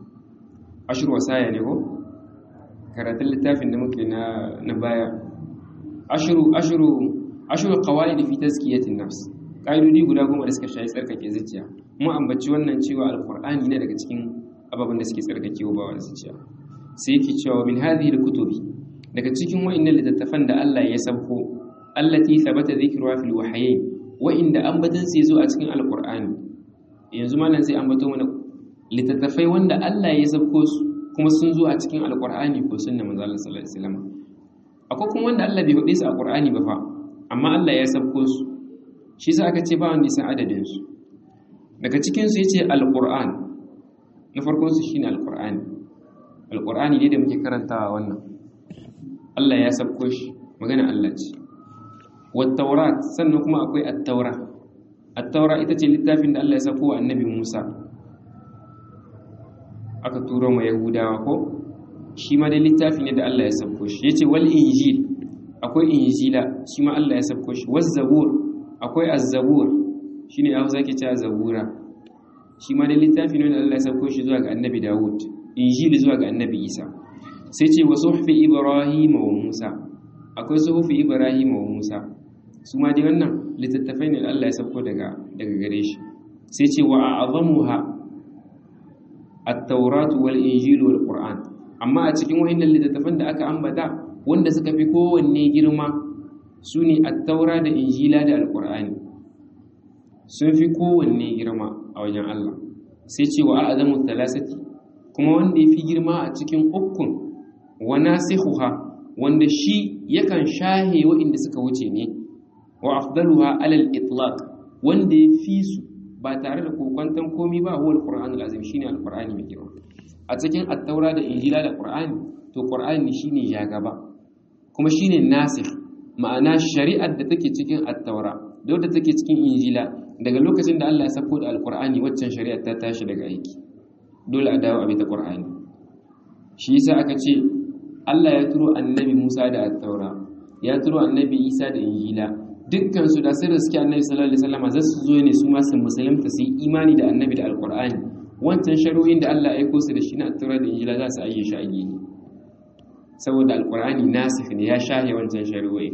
Speaker 1: ashiru wasaya ne ko karatun littafin da muke na na baya ashiru ashiru ashiru qawaid fi tazkiyatin nafs kaidodi guda goma da suka shayi tsarkake zuciya mu ambaci wannan cewa alqur'ani ne daga cikin ababen da suke tsarkake wa zuciya sai yake cewa min hadhihi alkutubi daga cikin wa'annan littattafan da Allah ya sauko allati thabata dhikruha fil wahyayn wa'inda ambatan sai zo a cikin alqur'ani yanzu malam sai ambato mana littattafai wanda Allah ya sauko su kuma sun zo a cikin alqur'ani ko sunna manzo Allah sallallahu alaihi wasallam akwai kuma wanda Allah bai faɗe su a qur'ani ba fa amma Allah ya sauko su shi yasa aka ce ba wanda ya san adadin su daga cikin su yace alqur'an na farkon su shine alqur'ani alqur'ani ne da muke karantawa wannan Allah ya sabko shi magana Allah ce wattaurat sannan kuma akwai attaura attaura ita ce littafin da Allah ya sabko wa annabi Musa aka turo ma yahudawa ko shi ma dai littafi ne da Allah ya sabko shi yace wal injil akwai injila shi ma Allah ya sabko shi waz zabur akwai az-zabur shine ya zaki cewa zabura shi ma dai littafi ne da Allah ya sabko shi zuwa ga annabi Dawud injili zuwa ga annabi Isa sai ce wa suhufi ibrahim wa musa akwai suhufi ibrahim wa musa su ma dai wannan littattafai ne Allah ya sauko daga daga gare shi sai ce wa a'zamuha at-taurat wal injil wal qur'an amma a cikin wayannan littattafan da aka ambata wanda suka fi kowanne girma sune at-taura da injila da al-qur'ani sun fi kowanne girma a wajen Allah sai ce wa a'zamu thalathati kuma wanda ya fi girma a cikin ukun wa nasikhuha wanda shi yakan shahe waɗanda suka wuce ne wa afdaluha alal itlaq wanda ya fi su ba tare da kokwanton komi ba huwa alqur'anul azim shine alqur'ani mai girma a cikin at-taura da injila da qur'ani to qur'ani shine ya gaba kuma shine nasikh ma'ana shari'ar da take cikin at-taura da wadda take cikin injila daga lokacin da Allah ya sako da alqur'ani waccan shari'ar ta tashi daga aiki dole a dawo a bi ta qur'ani shi yasa aka ce Allah ya turo annabi Musa da Attaura ya turo annabi Isa da Injila dukkan su da sai da suke annabi sallallahu alaihi wasallam za su zo ne su ma su musulunta su yi imani da annabi da alqur'ani wancan shari'o'in da Allah ya aiko su da shi na Attaura da Injila za su ayye shi a gini saboda alqur'ani nasikh ne ya shahe wancan shari'o'i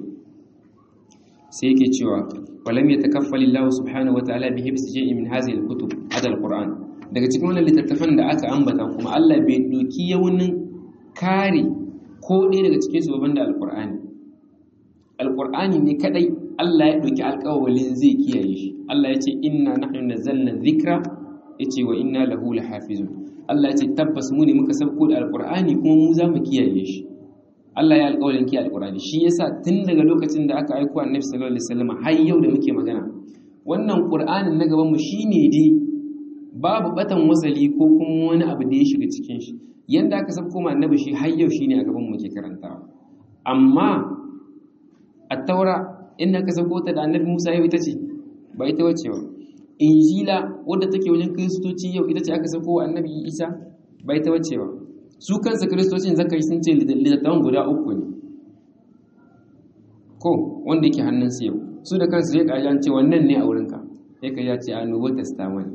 Speaker 1: sai yake cewa walam yatakaffal Allah subhanahu wa ta'ala bi hibs shay'in min hadhihi al-kutub hada al-qur'an daga cikin wannan littattafan da aka ambata kuma Allah bai doki yawunin kare ko ɗaya daga cikin su babban da alƙur'ani alƙur'ani ne kadai Allah ya ɗauki alƙawalin zai kiyaye shi Allah ya ce inna nahnu nazzalna dhikra yace wa inna lahu lahafizun Allah ya ce tabbas mu ne muka sauko da alƙur'ani kuma mu za mu kiyaye shi Allah ya alƙawalin kiyaye alƙur'ani shi yasa tun daga lokacin da aka aiko annabi sallallahu alaihi wasallam har yau da muke magana wannan ƙur'anin na gaban mu shine dai babu batan wasali ko kuma wani abu da ya shiga cikin shi yanda aka san koma annabi shi har yau shine a gaban mu ke karantawa amma at-taura inda aka sauko ta da annabi Musa yau ita ce ba ita wace ba injila wadda take wajen kristoci yau ita ce aka sauko wa annabi Isa ba ita wace ba su kansa kristocin zaka yi sun ce littattafan guda uku ne ko wanda yake hannun su yau su da kansu ya kaji ce wannan ne a wurinka sai ka ya ce a nubo testament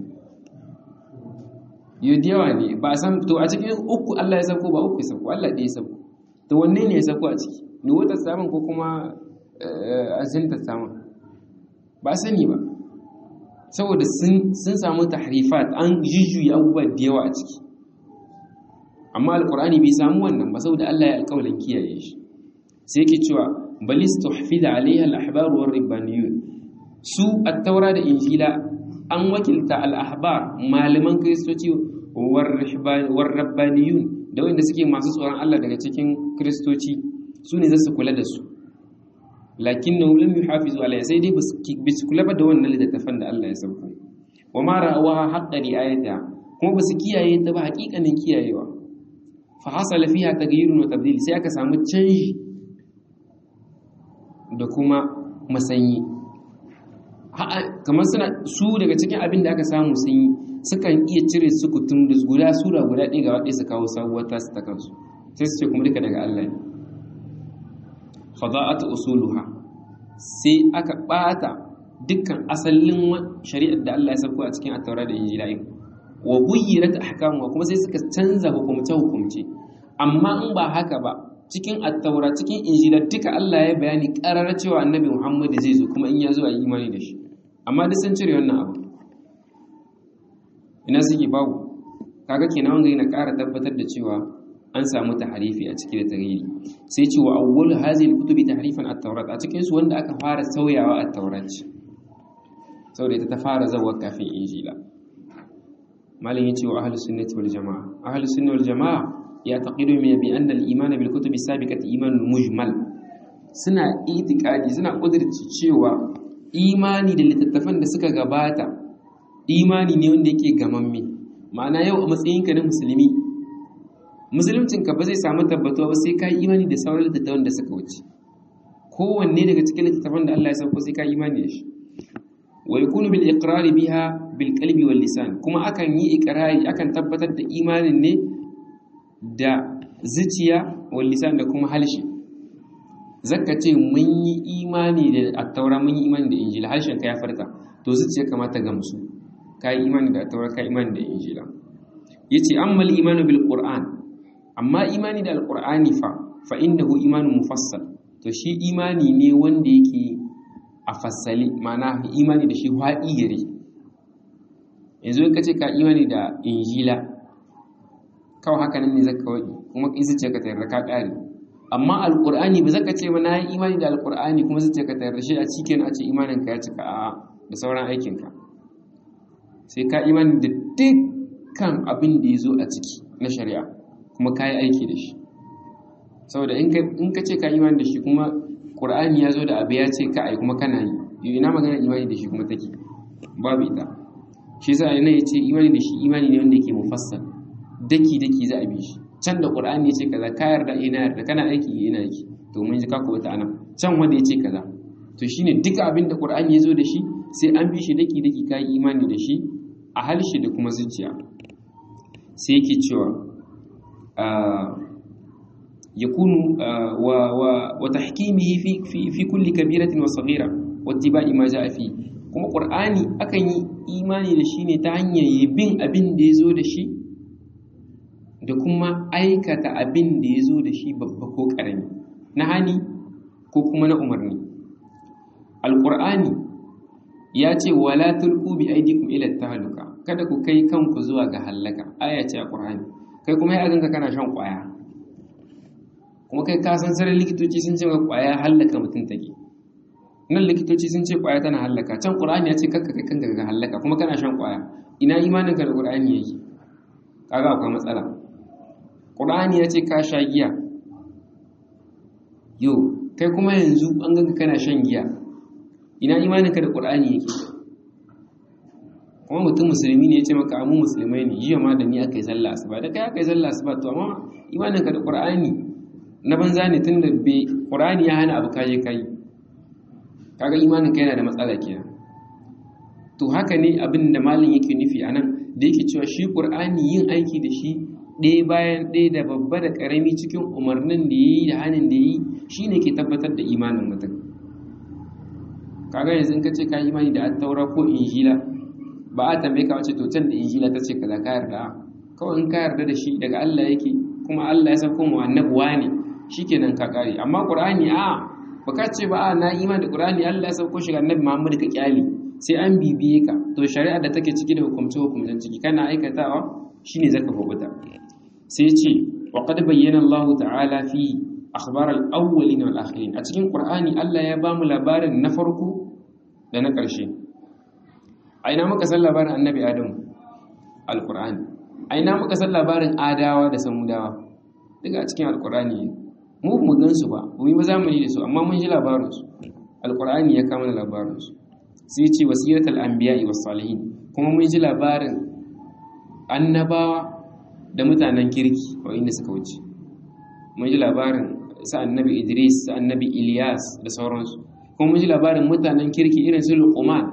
Speaker 1: yau da yawa ne ba a san to a cikin uku Allah ya sauko ba uku ya sauko Allah ɗaya ya sauko to wanne ne ya sauko a ciki nubo testament ko kuma azin testament ba sani ba saboda sun samu tahrifat an jujjuyi abubuwa da yawa a ciki amma alkur'ani bai samu wannan ba saboda Allah ya alƙawalin kiyaye shi sai yake cewa balis tuhfida alaiha al-ahbar war ribbaniyun su at-taura da injila an wakilta al-ahbar malaman kristoci war rabbaniyun da wanda suke masu tsoron Allah daga cikin kristoci su ne za su kula da su lakin na lam yuhafizu alayha sai dai bisu kula ba da wannan littattafan da Allah ya sauko wa ma ra'awa haqqa riayata kuma basu kiyaye ta ba hakikanin kiyayewa fa hasala fiha taghyirun wa tabdil sai aka samu canji da kuma masanyi kamar suna su daga cikin abin da aka samu sun yi sukan iya cire su kutum da guda sura guda ɗaya ga waɗe su kawo sabuwar tasu ta kansu sai su ce kuma duka daga Allah ne fada'at usuluha sai aka ɓata dukkan asalin shari'ar da Allah ya sauko a cikin attaura da injila in wa buyyirat ahkamuha kuma sai suka canza hukumce hukumce amma in ba haka ba cikin attaura cikin injila duka Allah ya bayani karar cewa annabi Muhammad zai zo kuma in ya zo a yi imani da shi amma duk sun cire wannan abu ina suke babu kaga kenan wanga yana ƙara tabbatar da cewa an samu tahrifi a cikin tarihi sai ce wa awwal hadhihi alkutubi tahrifan at-taurat a cikin su wanda aka fara sauyawa at-taurat saboda ita ta fara zawa kafin injila malin yace wa ahlus sunnati wal jamaa ahlus sunnati wal jamaa ya taqidu min bi anna al-iman bil kutubi sabiqati iman mujmal suna itikadi suna kudirci cewa imani da littattafan da suka gabata imani ne wanda yake gamamme ma'ana yau a matsayinka na musulmi musuluncinka ba zai samu tabbatuwa ba sai ka yi imani da sauran littattafan da suka wuce kowanne daga cikin littattafan da Allah ya sauko sai ka yi imani da shi wa yakunu bil iqrari biha bil qalbi wal lisan kuma akan yi iqrari akan tabbatar da imanin ne da zuciya wal lisan da kuma halshi zakka ce mun yi imani da attaura mun yi imani da injila harshen ka ya farta to zuciya kamata gamsu ka yi imani da attaura ka imani da injila yace ammal imanu bil qur'an amma imani da alqur'ani fa fa innahu imanun mufassal to shi imani ne wanda yake a fassali ma'ana imani da shi haɗi gare yanzu ka ce ka imani da injila kawai haka nan ne zaka waɗi kuma isa ce ka tayar ka ƙare amma alƙur'ani ba zaka ce ba na yi imani da alƙur'ani kuma zuciya ka tayar shi a cikin a ce imanin ka ya cika a da sauran aikinka sai ka imani da dukkan abin da ya zo a ciki na shari'a kuma ka yi aiki da shi saboda in ka ce ka imani da shi kuma ƙur'ani ya zo da abu ya ce ka ai kuma kana yi ina magana imani da shi kuma take babu ita shi yasa ne ya ce imani da shi imani ne wanda yake mufassal daki daki za a bi shi can da ƙur'ani ya ce kaza ka yarda ina yarda kana aiki ina aiki to mun ji ka ko ta anan can wanda ya ce kaza to shine duka abin da ƙur'ani ya zo da shi sai an bi shi daki daki ka yi imani da shi a halshe da kuma zuciya sai yake cewa يكون وتحكيمه في في في كل كبيرة وصغيرة واتباع ما جاء فيه kuma qur'ani akan yi imani da shi ne ta hanyar bin abin da ya zo da shi da kuma aikata abin da ya zo da shi babba ko ƙarami na hani ko kuma na umarni alƙur'ani ya ce wala tulku bi aidikum ila tahluka kada ku kai kanku zuwa ga halaka aya ce a qur'ani kai kuma ya ganka kana shan ƙwaya kuma kai ka san sarar likitoci sun ce kwaya hallaka mutum take nan likitoci sun ce kwaya tana hallaka can qur'ani ya ce kakka kai kanka ga hallaka kuma kana shan kwaya ina imanin ka da qur'ani yake kaga akwai matsala qur'ani ya ce ka sha giya yo kai kuma yanzu an ganka kana shan giya ina imanin ka da qur'ani yake kuma mutum musulmi ne ya ce maka amu musulmai ne jiya ma da ni aka yi sallah asuba da kai aka yi sallah asuba to amma imanin ka da qur'ani na banza ne tun da bai ƙurani ya hana abu kaje kai kaga imanin ka yana da matsala kenan to haka ne abin da malin yake nufi a nan da yake cewa shi ƙur'ani yin aiki da shi ɗaya bayan ɗaya da babba da ƙarami cikin umarnin da ya yi da hannun da ya yi shi ne ke tabbatar da imanin mutum kaga yanzu in ka ce ka yi imani da attaura ko injila ba a tambaye ka wace to can da injila ta ce kaza ka yarda kawai in ka yarda da shi daga Allah yake kuma Allah ya sauko mu annabuwa ne shikenan ka kare amma qur'ani a baka ce ba a na iman da qur'ani Allah ya sauko shi ga annabi Muhammad ka kyali sai an bibiye ka to shari'a da take ciki da hukumce hukumcen ciki kana aikatawa shine zaka kubuta sai ce wa qad bayyana Allah ta'ala fi akhbar al-awwalin wal akhirin a cikin Qur'ani Allah ya bamu labarin na farko da na ƙarshe a ina muka san labarin annabi Adam al-Qur'ani a ina muka san labarin Adawa da Samudawa daga a cikin al-Qur'ani mu mu gan su ba mu yi zamani da su amma mun ji labarin su al-Qur'ani ya kama labarin su sai ce wasiratul anbiya'i was salihin kuma mun ji labarin annabawa da mutanen kirki inda suka wuce mun ji labarin sa annabi Idris sa annabi Ilyas da sauransu kuma mun ji labarin mutanen kirki irin su Luqman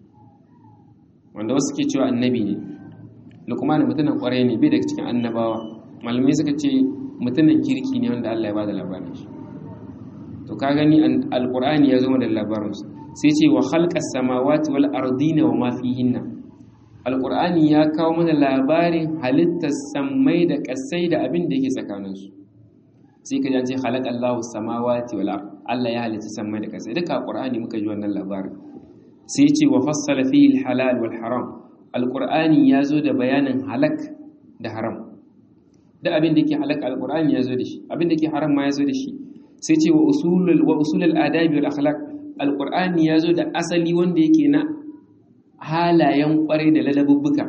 Speaker 1: wanda wasu ke cewa annabi ne Luqman mutumin kwarai ne bai daga cikin annabawa malamai suka ce mutumin kirki ne wanda Allah ya bada labarin shi to ka gani alqur'ani ya zo da labarin su sai ce wa khalqas samawati wal ardina wa ma fihinna alqur'ani ya kawo mana labarin halittar sammai da kasai da abin da yake tsakaninsu sai ka ce khalaqallahu samawati wal ard Allah ya halitta sammai da kasai duka alqur'ani muka ji wannan labarin sai ce wa fassala fihi halal wal haram alqur'ani ya zo da bayanin halak da haram da abin da yake halak alqur'ani ya zo da shi abin da yake haram ma ya zo da shi sai ce wa usulul wa usulul adabi wal akhlaq alqur'ani ya zo da asali wanda yake na halayen kwarai da ladabubbuka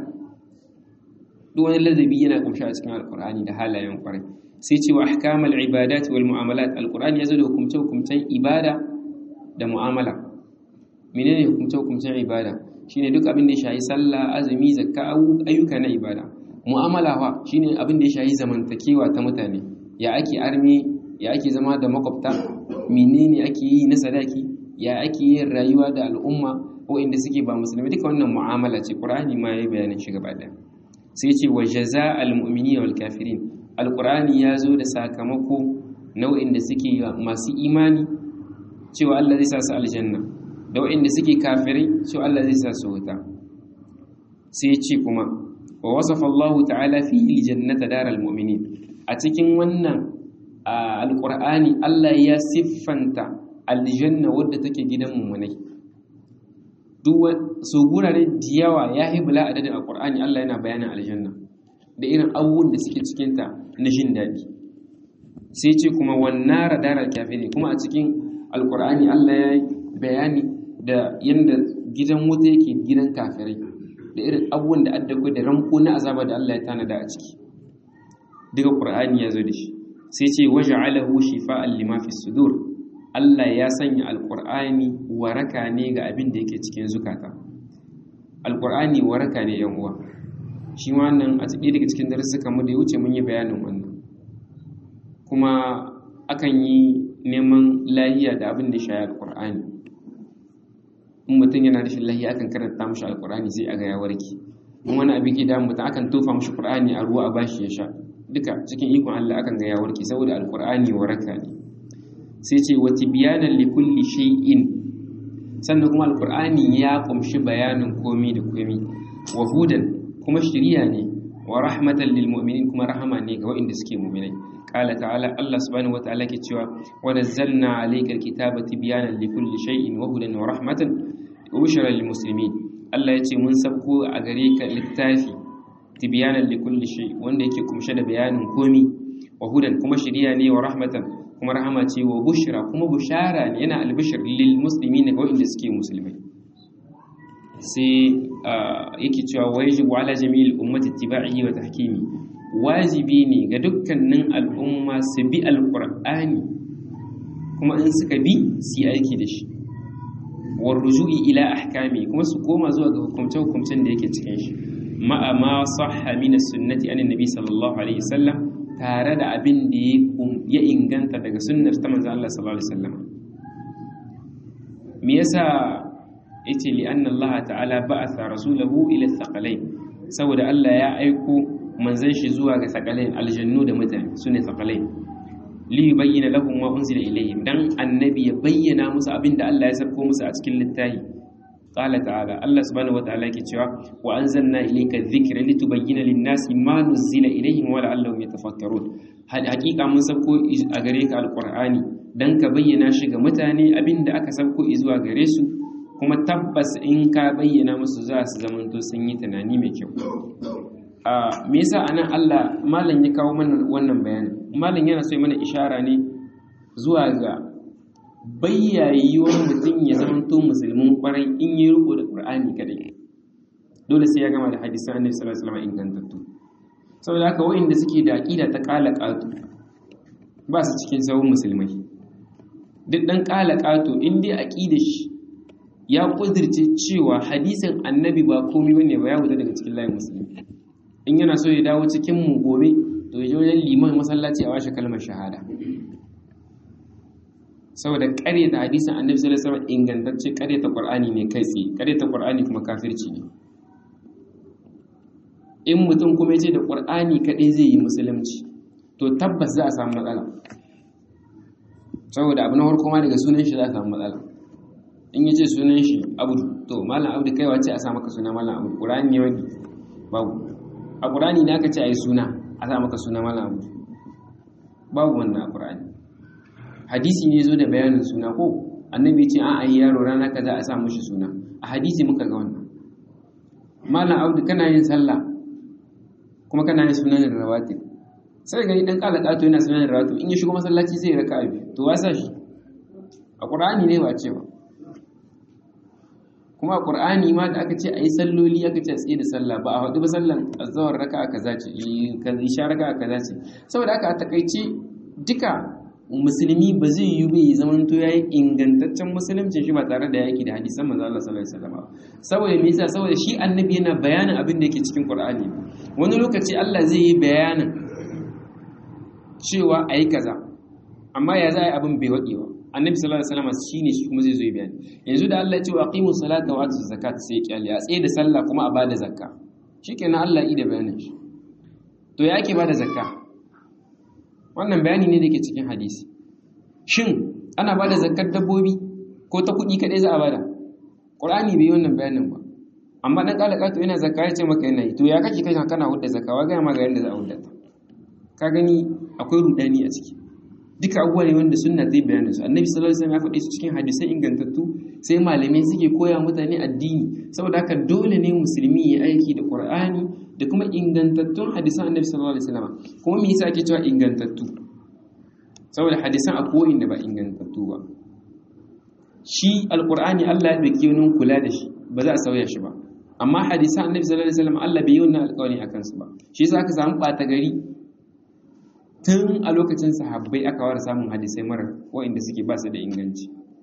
Speaker 1: duk wani ladabi yana kumshi a cikin alqur'ani da halayen kwarai sai ce wa ahkamal ibadat wal mu'amalat alqur'ani ya zo da hukumce hukumcen ibada da mu'amala menene hukumce hukumcen ibada shine duk abin da ya shahi sallah azumi zakka ayyuka na ibada mu'amala fa shine abin da ya shahi zamantakewa ta mutane ya ake armi ya ake zama da makwabta menene ake yi na sadaki ya ake yin rayuwa da al'umma waɗanda suke ba musulmi duka wannan mu'amala ce qur'ani ma yayi bayanin shi gaba ɗaya sai ce wa jaza'al mu'minina wal kafirin alqur'ani ya zo da sakamako nau'in da suke masu imani cewa Allah zai sa su aljanna da waɗanda suke kafirai cewa Allah zai sa su wuta sai ce kuma wa wasafa Allah ta'ala fihi aljannata daral mu'minin a cikin wannan alqur'ani Allah ya siffanta aljanna wadda take gidan mummunai duk so gurare da yawa ya hibla adadin alqur'ani Allah yana bayanin aljanna da irin abubuwan da suke cikin ta na jin daɗi sai ce kuma wannan daral kafiri kuma a cikin alqur'ani Allah ya yi bayani da yanda gidan wuta yake gidan kafirai da irin abubuwan da addakwai da ranko na azaba da Allah ya tanada a ciki duka qur'ani ya zo da shi sai ce waja'alahu shifa'an lima fi sudur Allah ya sanya alqur'ani waraka ne ga abin da yake cikin zukata alqur'ani waraka ne yan uwa shi wannan a cikin daga cikin darussukan mu da ya wuce mun yi bayanin wannan kuma akan yi neman lahiya da abin da ya shayi alqur'ani in mutum yana rashin lahiya akan karanta mashi alqur'ani sai aga ya warke in wani abin ke damu mutum akan tofa mashi qur'ani a ruwa a bashi ya sha duka cikin ikon Allah akan ga ya warke saboda alqur'ani waraka ne sai ce wa tibyanan li kulli shay'in sannan kuma alqur'ani ya kumshi bayanin komi da komi wa hudan kuma shiriya ne wa rahmatan lil mu'minin kuma rahama ne ga waɗanda suke mu'minai qala ta'ala Allah subhanahu wa ta'ala ke cewa wa nazzalna alayka alkitaba tibyanan li kulli shay'in wa hudan wa rahmatan wa bushra lil muslimin Allah ya ce mun sabko a gare ka littafi tibyanan li kulli shay wanda yake kumshe da bayanin komi wa hudan kuma shiriya ne wa rahmatan kuma rahama ce wa bushra kuma bushara ne yana albishir lil muslimin ga wanda suke musulmai sai yake cewa wajibu ala jami'il ummati ittiba'ihi wa tahkimi wajibi ne ga dukkanin al'umma su bi alqur'ani kuma in suka bi su yi aiki da shi wa ruju'i ila ahkami kuma su koma zuwa ga hukumce hukumcen da yake cikin shi ma'a ma sahha min as-sunnati an nabi sallallahu alaihi wasallam tare da abin da ya inganta daga sunnar ta manzon Allah sallallahu alaihi wasallam me yasa yace li anna Allah ta'ala ba'atha rasulahu ila thaqalain saboda Allah ya aiko manzon shi zuwa ga thaqalain aljannu da mutane sune thaqalain li yubayyana lahum ma unzila ilayhim dan annabi ya bayyana musu abin da Allah ya sako musu a cikin littafi qala ta'ala Allah subhanahu wa ta'ala yake cewa wa anzalna ilayka dhikra litubayyana lin-nasi ma nuzila ilayhim wa la'allahum yatafakkarun hakika mun sako a gare ka alqur'ani dan ka bayyana shi ga mutane abin da aka sako zuwa gare su kuma tabbas in ka bayyana musu za su zamanto sun yi tunani mai kyau a me yasa anan Allah malam ya kawo mana wannan bayanin malam yana so ya mana ishara ne zuwa ga bayyayiwar mutum ya zamanto musulmin kwarai in yi riko da Qur'ani kadai dole sai ya gama da hadisan Annabi sallallahu alaihi wasallam ingantattu saboda haka wa'inda suke da aqida ta qala qatu ba su cikin sahun musulmai duk dan qala qatu in dai aqidar shi ya kudirce cewa hadisin Annabi ba komai bane ba ya wuce daga cikin layin musulmi in yana so ya dawo cikin mu gobe to ya je wajen liman masallaci a washe kalmar shahada saboda ƙaryata hadisin annabi sallallahu alaihi wasallam ingantacce ƙaryata qur'ani ne kai tsaye ƙaryata qur'ani kuma kafirci ne in mutum kuma ya ce da qur'ani kaɗai zai yi musulunci to tabbas za a samu matsala saboda abu na farko ma daga sunan shi za a samu matsala in ya ce sunan shi abu to malam abu kai wace a sa maka suna malam abu qur'ani ne wani babu a qur'ani ne aka ce ai suna a sa maka suna malam abu babu wannan a qur'ani hadisi ne zo da bayanin suna ko annabi ce an ayi yaro rana kaza a sa mushi suna a hadisi muka ga wannan malam audu kana yin sallah kuma kana yin sunan rawatib sai gani dan kala kato yana sunan rawatib in ya shigo masallaci sai ya raka abi to wasa shi a qur'ani ne ba ce ba kuma a qur'ani ma da aka ce ayi salloli aka ce tsaye da sallah ba a hudu ba sallan azhar raka'a kaza ce isha raka'a kaza ce saboda aka a takaice duka musulmi ba zai yi bai zamanto ya yi ingantaccen musuluncin shi ba tare da yaki da hadisan manzo Allah sallallahu alaihi wasallam saboda me yasa saboda shi annabi yana bayanin abin da yake cikin Qur'ani wani lokaci Allah zai yi bayanin cewa ayi kaza amma ya za a yi abin bai waɗe ba annabi sallallahu alaihi wasallam shine shi kuma zai zo yi bayani yanzu da Allah ya ce wa aqimu salata wa atu zakat sai ya kyale a tsaye da sallah kuma a bada zakka shikenan Allah yi da bayanin shi to ya ake bada zakka wannan bayani ne da ke cikin hadisi shin ana ba da zakar dabbobi ko ta kuɗi kaɗai za a bada ƙur'ani bai yi wannan bayanin ba amma ɗan ƙalaƙa to yana zakka ya ce maka yana yi to ya kake kai kana hudda zakka wa gaya ma ga yadda za a hudda ta ka gani akwai rudani a ciki duka abubuwa ne wanda sunna ta yi bayanin su annabi sallallahu alaihi wasallam ya faɗi su cikin hadisai ingantattu sai malamai suke koya mutane addini saboda haka dole ne musulmi ya aiki da qur'ani da kuma ingantattun hadisan annabi sallallahu alaihi wasallam kuma me yasa ake cewa ingantattu saboda hadisan a koyin da ba ingantattu ba shi alqur'ani Allah ya dake wani kula da shi ba za a sauya shi ba amma hadisan annabi sallallahu alaihi wasallam Allah bai yi wannan alƙawari akan su ba shi yasa aka samu ɓata gari tun a lokacin sahabbai aka wara samun hadisai mara wa'inda suke ba su da inganci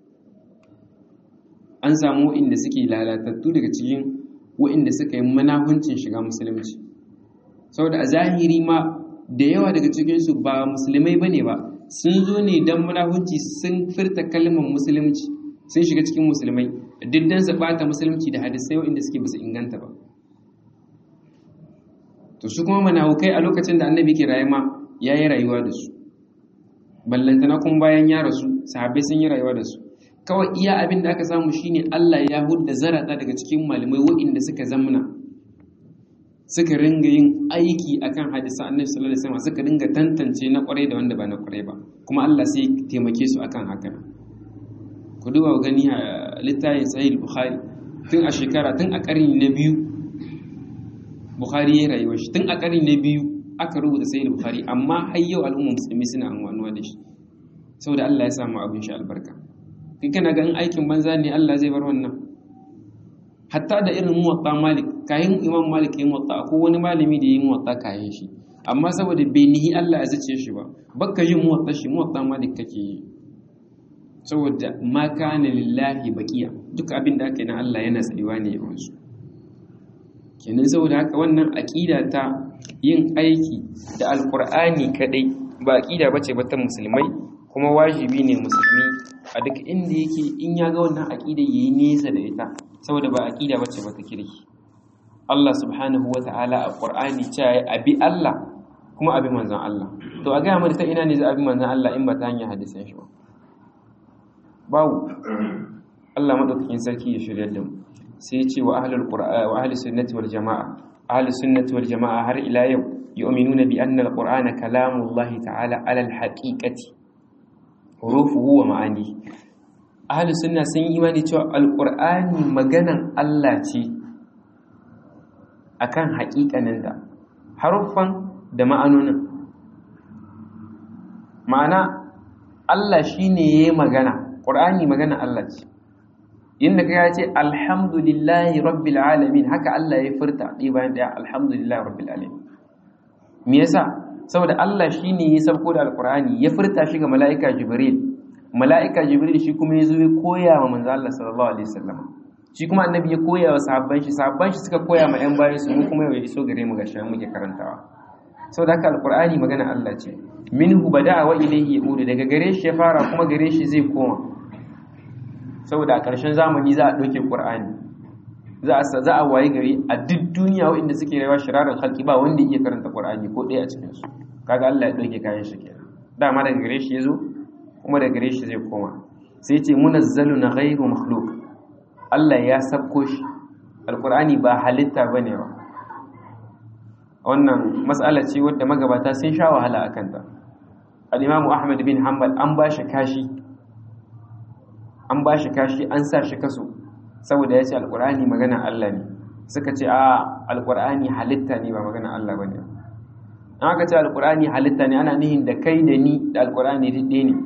Speaker 1: an samu wa'inda suke lalatattu daga cikin wa'inda suka yi manahuncin shiga musulunci saboda a zahiri ma da yawa daga cikinsu ba musulmai ba ne ba sun zo ne don manahunci sun furta kalmar musulunci sun shiga cikin musulmai duk don su bata musulunci da hadisai wa'inda suke ba su inganta ba to su kuma manahukai a lokacin da annabi ke raye ma ya yi rayuwa da su ballantana kuma bayan ya rasu sahabbai sun yi rayuwa da su kawai iya abin da aka samu shine Allah ya hudda zarata daga cikin malamai waɗanda suka zamna suka ringa yin aiki akan hadisa annabi sallallahu alaihi wasallam suka ringa tantance na kwarai da wanda ba na kwarai ba kuma Allah sai taimake su akan haka ku duba gani a littafin sahih bukhari tun a shekara tun a karni na biyu bukhari ya rayuwa shi tun a karni na biyu aka rubuta sahih bukhari amma har yau al'umma musulmi suna amfanuwa da shi saboda Allah ya samu abin shi albarka kai kana ga in aikin banza ne Allah zai bar wannan hatta da irin muwatta malik kayan imam malik ya muwatta ko wani malami da ya yi muwatta kayan shi amma saboda bai nihi Allah ya zace shi ba bakka yin muwatta shi muwatta malik kake yi saboda ma kana lillahi baqiya duk abin da aka yi na Allah yana tsayuwa ne yawan su kenan saboda haka wannan aqida ta yin aiki da alqur'ani kadai ba aqida bace ba ta musulmai kuma wajibi ne musulmi a duk inda yake in ya ga wannan aqida yayi nesa da ita saboda ba aqida bace ba ta kirki Allah subhanahu wata'ala a Qur'ani cewa abi Allah kuma abi manzon Allah to a ga mu ta ina ne za abi manzon Allah in ba ta hanyar hadisin shi ba babu Allah madaukakin sarki ya shirya da mu sai ya ce wa ahlul qur'an wa ahlus sunnati wal jamaa ahlus sunnati wal jamaa har ila yau yu'minuna bi anna al-qur'ana kalamullahi ta'ala ala al-haqiqati hurufuhu wa ma'ani ahli sunna sun yi imani cewa alqur'ani maganan Allah ce akan haƙiƙanin da haruffan da ma'anonin ma'ana Allah shine yayi magana qur'ani magana Allah ce inda ka ce alhamdulillahi rabbil alamin haka Allah ya furta ɗi bayan ɗaya alhamdulillahi rabbil alamin me yasa saboda Allah shine ya sauko da alqur'ani ya furta shi ga mala'ika jibril mala'ika jibril shi kuma ya zo ya koya wa manzo Allah sallallahu alaihi wasallam shi kuma annabi ya koya wa sahabban shi sahabban shi suka koya ma yan bayan su mu kuma ya iso gare mu gashi muke karantawa saboda haka alqur'ani magana Allah ce minhu bada'a wa ilayhi yaudu daga gare shi ya fara kuma gare shi zai koma saboda a ƙarshen zamani za a ɗauke ƙur'ani za a za a waye gari a duk duniya waɗanda suke rayuwa shirarar halki ba wanda iya karanta ƙur'ani ko ɗaya a cikin su kaga Allah ya ɗauke kayan shi kenan dama daga gare shi ya zo kuma daga gare shi zai koma sai ce munazzalu na ghairu makhluq Allah ya sabko shi alƙur'ani ba halitta bane ba wannan mas'ala ce wadda magabata sun sha wahala akan ta al-Imam Ahmad bin Hanbal an ba shi kashi an ba shi kashi an sa shi kaso saboda ya ce alkur'ani magana Allah ne suka ce a alkur'ani halitta ne ba magana Allah ba ne an aka ce alkur'ani halitta ne ana nihin da kai da ni da alkur'ani ɗaya ne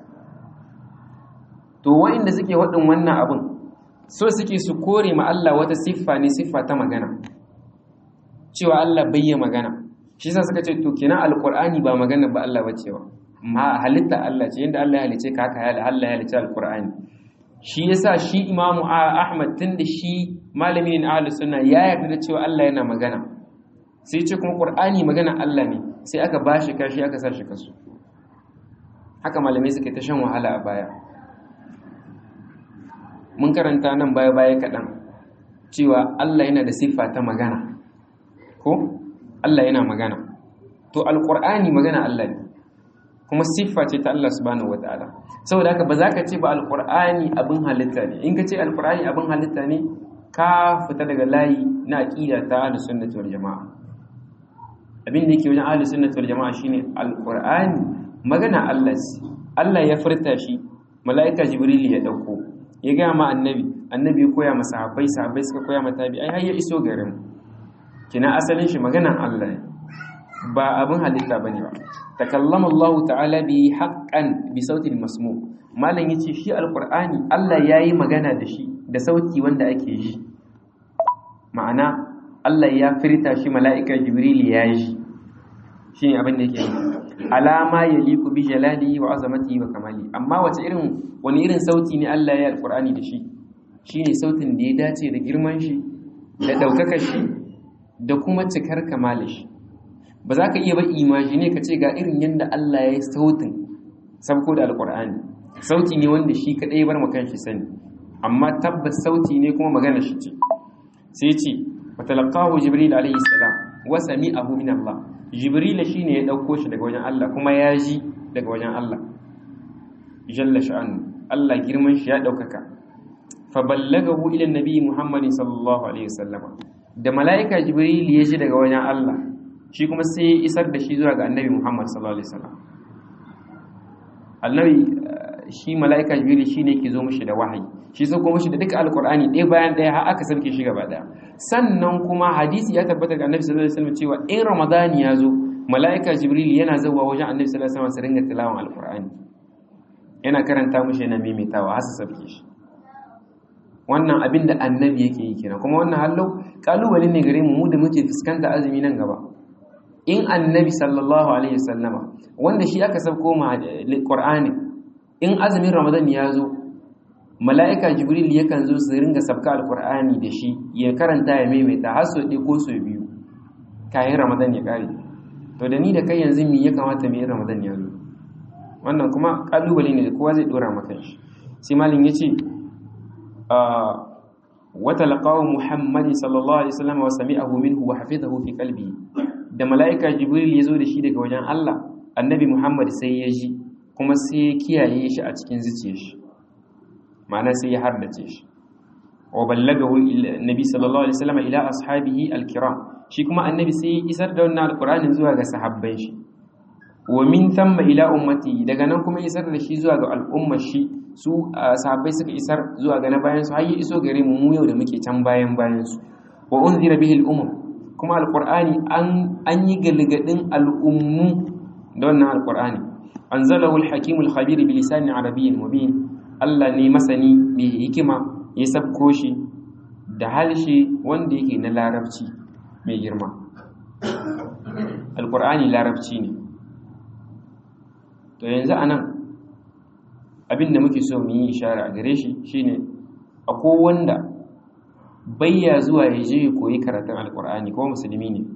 Speaker 1: to wa'inda suke waɗin wannan abin so suke su kore ma Allah wata siffa ne siffa ta magana cewa Allah bayya magana shi sa suka ce to kenan alkur'ani ba magana ba Allah bace ba ma halitta Allah ce yadda Allah ya halice ka haka Allah ya halice alkur'ani shi yasa shi imamu ahmad tun da shi malamin ahlus sunna ya yarda da cewa Allah yana magana sai ce kuma qur'ani magana Allah ne sai aka bashi kashi aka sa shi kasu haka malamai suka ta shan wahala a baya mun karanta nan baya baya kaɗan cewa Allah yana da siffa ta magana ko Allah yana magana to alqur'ani magana Allah ne kuma siffa ce ta Allah subhanahu wataala saboda haka ba za ka ce ba alqur'ani abin halitta ne in ka ce alqur'ani abin halitta ne ka fita daga layi na aqida ta ahlus sunnati wal jamaa abin da yake wajen ahlus sunnati wal jamaa shine alqur'ani magana Allah ce Allah ya furta shi mala'ika jibril ya dauko ya ga ma annabi annabi ya koya masa sahabbai sahabbai suka koya mata tabi ai har ya iso garin kina asalin shi maganan Allah ne ba abin halitta bane ba takallama Allah ta'ala bi haqqan bi sautin masmu malam yace shi alqur'ani Allah yayi magana da shi da sauti wanda ake ji ma'ana Allah ya firta shi mala'ika jibril ya yi shine abin da yake alama yaliqu bi jalalihi wa azamatihi wa kamali amma wace irin wani irin sauti ne Allah ya yi alqur'ani da shi shine sautin da ya dace da girman shi da daukakar shi da kuma cikar kamalin shi ba za ka iya ba imagine ka ce ga irin yadda Allah ya yi sautin sabko da alkur'ani sauti ne wanda shi kaɗai bar makan shi sani amma tabbas sauti ne kuma magana shi ce sai ce wa talaqahu jibril alayhi salam wa sami'ahu min Allah jibril shine ya dauko shi daga wajen Allah kuma ya ji daga wajen Allah jalla sha'anu Allah girman shi ya daukaka fa ballagahu ila nabi muhammadin sallallahu alaihi wasallam da mala'ika jibril ya ji daga wajen Allah shi kuma sai isar da shi zuwa ga annabi Muhammad sallallahu alaihi wasallam annabi shi mala'ika jibril shine yake zo mishi da wahayi shi sai kuma mishi da duka alqur'ani ɗaya bayan ɗaya har aka sauke shi gaba ɗaya sannan kuma hadisi ya tabbata ga annabi sallallahu alaihi wasallam cewa in ramadan ya zo mala'ika jibril yana zuwa wajen annabi sallallahu alaihi wasallam su ringa tilawan alqur'ani yana karanta mishi yana maimaitawa har su sauke shi wannan abin da annabi yake yi kenan kuma wannan hallo kalubale ne gare mu mu da muke fuskanta azumi nan gaba in annabi sallallahu alaihi wasallama wanda shi aka sauko ma qur'ani in azumin ramadan ya zo mala'ika jibril yakan zo su ringa sabka alqur'ani da shi ya karanta ya maimaita har so ɗaya ko so biyu kayan ramadan ya kare to da ni da kai yanzu me ya kamata mu yi ramadan ya zo wannan kuma kalubale ne da kowa zai dora maka shi sai malin yace وتلقاه محمد صلى الله عليه وسلم وسمعه منه وحفظه في قلبه da mala'ika jibril ya zo da shi daga wajen Allah annabi Muhammad sai ya ji kuma sai ya kiyaye shi a cikin zuciyar shi ma'ana sai ya hardace shi wa ballagahu nabi sallallahu alaihi wasallam ila ashabihi alkiram shi kuma annabi sai ya isar da wannan alqur'anin zuwa ga sahabban shi wa min thamma ila ummati daga nan kuma isar da shi zuwa ga al'ummar shi su sahabbai suka isar zuwa ga na bayan su har ya iso gare mu mu yau da muke can bayan bayan su wa unzira bihi al'umam kuma alqur'ani an an yi galgadin al'ummu da wannan alqur'ani anzalahu al-hakim al-khabir bi lisanin arabiyyin mubin Allah ne masani mai hikima ya sabko shi da halshe wanda yake na larabci mai girma alqur'ani larabci ne to yanzu anan abin da muke so mu yi ishara a gare shi shine akwai wanda bayya zuwa ya je ya koyi karatun alkur'ani kuma musulmi ne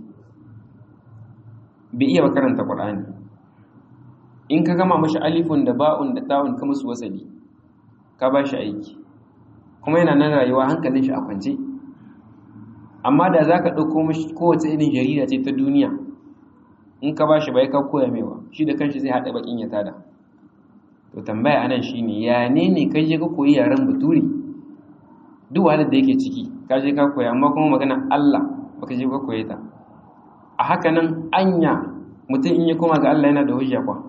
Speaker 1: bai iya karanta qur'ani in ka gama mashi alifun da ba'un da ta'un ka musu wasali ka ba shi aiki kuma yana nan rayuwa hankalin shi a kwance amma da za ka ɗauko mashi kowace irin jarida ce ta duniya in ka ba shi bai ka koya mewa shi da kanshi zai haɗa bakin ya tada to tambaya anan shine ya ne ne kai je ka koyi yaren bature duk wahalar da yake ciki ka je ka koya amma kuma magana Allah baka je ka koye ta a haka nan anya mutum in ya koma ga Allah yana da hujja kwa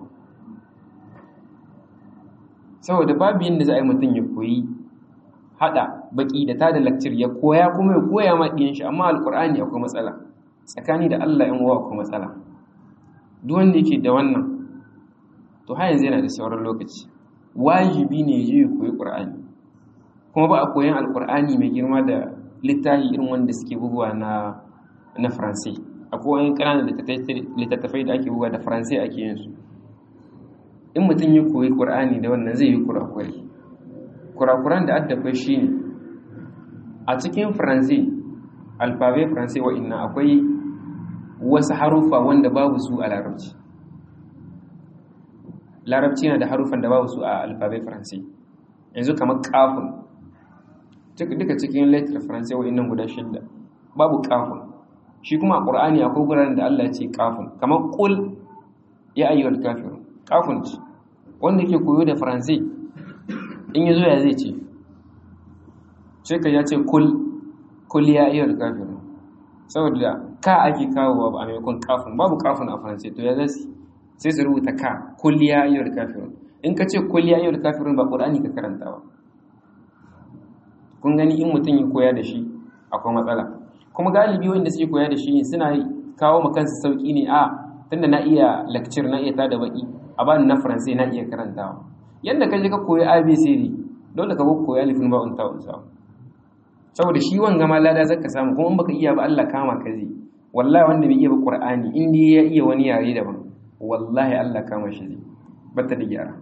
Speaker 1: saboda babu yadda za a yi mutum ya koyi hada baki da tada lakcir ya koya kuma ya koya ma ɗiyan shi amma alkur'ani akwai matsala tsakani da Allah yan uwa akwai matsala duk wanda yake da wannan to har yanzu yana da sauran lokaci wajibi ne ya je koyi qur'ani kuma ba a koyan alqur'ani mai girma da littafi irin wanda suke bugawa na na faransai akwai wani ƙananan littattafai da ake buga da faransai ake yin su in mutum ya koyi qur'ani da wannan zai yi kurakurai kurakuran da addakwai shine a cikin faransai alfabe faransai wa'inna akwai wasu harufa wanda babu su a larabci larabci na da harufan da babu su a alfabe faransai yanzu kamar kafin duka cikin letter faransai wa'innan guda shidda babu kafin shi kuma a ƙur'ani akwai guraren da Allah ce kafin kamar ƙul ya ayyuhal kafirun kafin ce wanda ke koyo da faransai in yi zo ya zai ce sai ka ya ce kul kul ya ayyuhal kafirun saboda ka ake kawo ba a maimakon kafin babu kafin a faransai to ya zai sai su rubuta ka kul ya ayyuhal kafirun in ka ce kul ya ayyuhal kafirun ba ƙur'ani ka karanta ba kun gani in mutum ya koya da shi akwai matsala kuma galibi wanda suke koya da shi suna kawo ma kansu sauki ne a tunda na iya lecture na iya tada baki a bani na faransai na iya karantawa yanda ka je ka koyi abcd dole ka koyi alifin ba unta unsa saboda shi wanga ma lada zaka samu kuma in baka iya ba Allah kama ka zai wallahi wanda bai iya ba qur'ani in dai ya iya wani yare daban wallahi Allah kama shi zai bata da gyara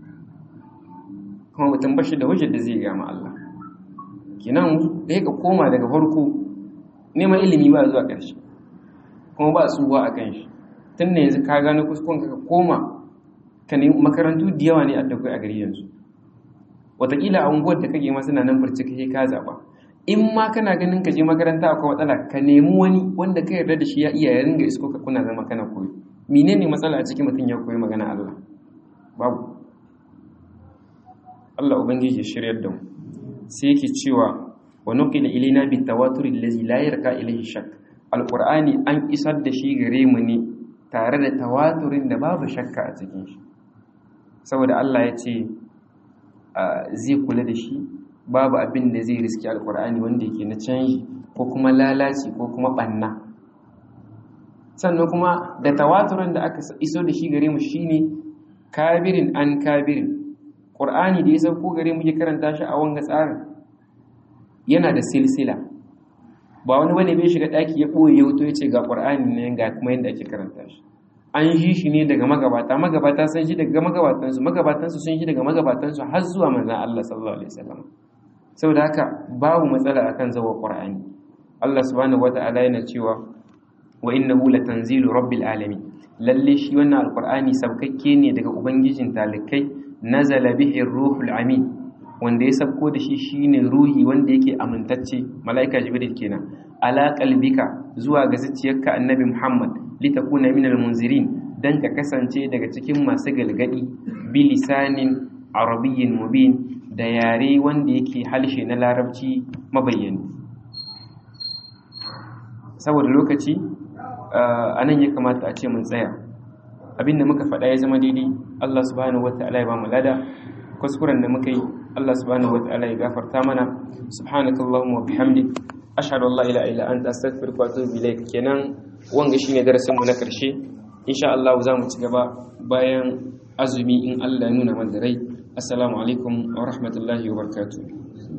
Speaker 1: kuma mutum bashi da hujjar da zai gama Allah kinan da ka koma daga farko neman ilimi ba zuwa ƙarshe kuma ba tsuwa a kan shi tun da yanzu ka gano kuskon ka koma ka nemi makarantu da yawa ne a dakwai a gari yanzu wataƙila a unguwar da kake masu nan farci kai ka zaɓa in ma kana ganin ka je makaranta akwai matsala ka nemi wani wanda ka yarda da shi ya iya ya ringa isko ka kuna zama kana koyi menene matsala a cikin mutum ya koyi magana Allah babu Allah ubangiji ya shiryar da mu sai yake cewa wa nuqila ilaina bi tawatur allazi la yarka ilayhi shakk alqur'ani an isar da shi gare mu ne tare da tawaturin da babu shakka a cikin shi saboda Allah ya ce zai kula da shi babu abin da zai riski alqur'ani wanda yake na canji ko kuma lalaci ko kuma banna sannan kuma da tawaturin da aka iso da shi gare mu shine kabirin an kabirin qur'ani da ya sauko gare mu ya karanta shi a wanga tsarin yana da silsila ba wani bane bai shiga daki ya boye ya wuto ya ce ga qur'ani ne ga kuma yadda ake karanta shi an yi shi ne daga magabata magabata sun shi daga magabatan su magabatan su sun shi daga magabatan su har zuwa manzon Allah sallallahu alaihi wasallam saboda haka babu matsala akan zawa qur'ani Allah subhanahu wata'ala yana cewa wa innahu latanzilu rabbil alamin lalle shi wannan alqur'ani sabkakke ne daga ubangijin talikai nazala bihi ruhul amin wanda ya sabko da shi shine ruhi wanda yake amintacce mala'ika jibril kenan ala qalbika zuwa ga zuciyarka annabi muhammad litakuna minal munzirin dan ka kasance daga cikin masu galgadi bi lisanin arabiyyin mubin da yare wanda yake halshe na larabci mabayyani saboda lokaci anan ya kamata a ce mun tsaya abinda muka faɗa ya zama daidai Allah subhanahu wataala ya ba mu lada kuskuren da muka yi Allah subhanahu wataala ya gafarta mana subhanakallahumma wa bihamdik ashhadu an la ilaha illa anta astaghfiruka wa atubu ilaik kenan wanga shine darasin mu na karshe insha Allah za mu ci gaba bayan azumi in Allah ya nuna mana rai assalamu alaikum wa rahmatullahi wa barakatuh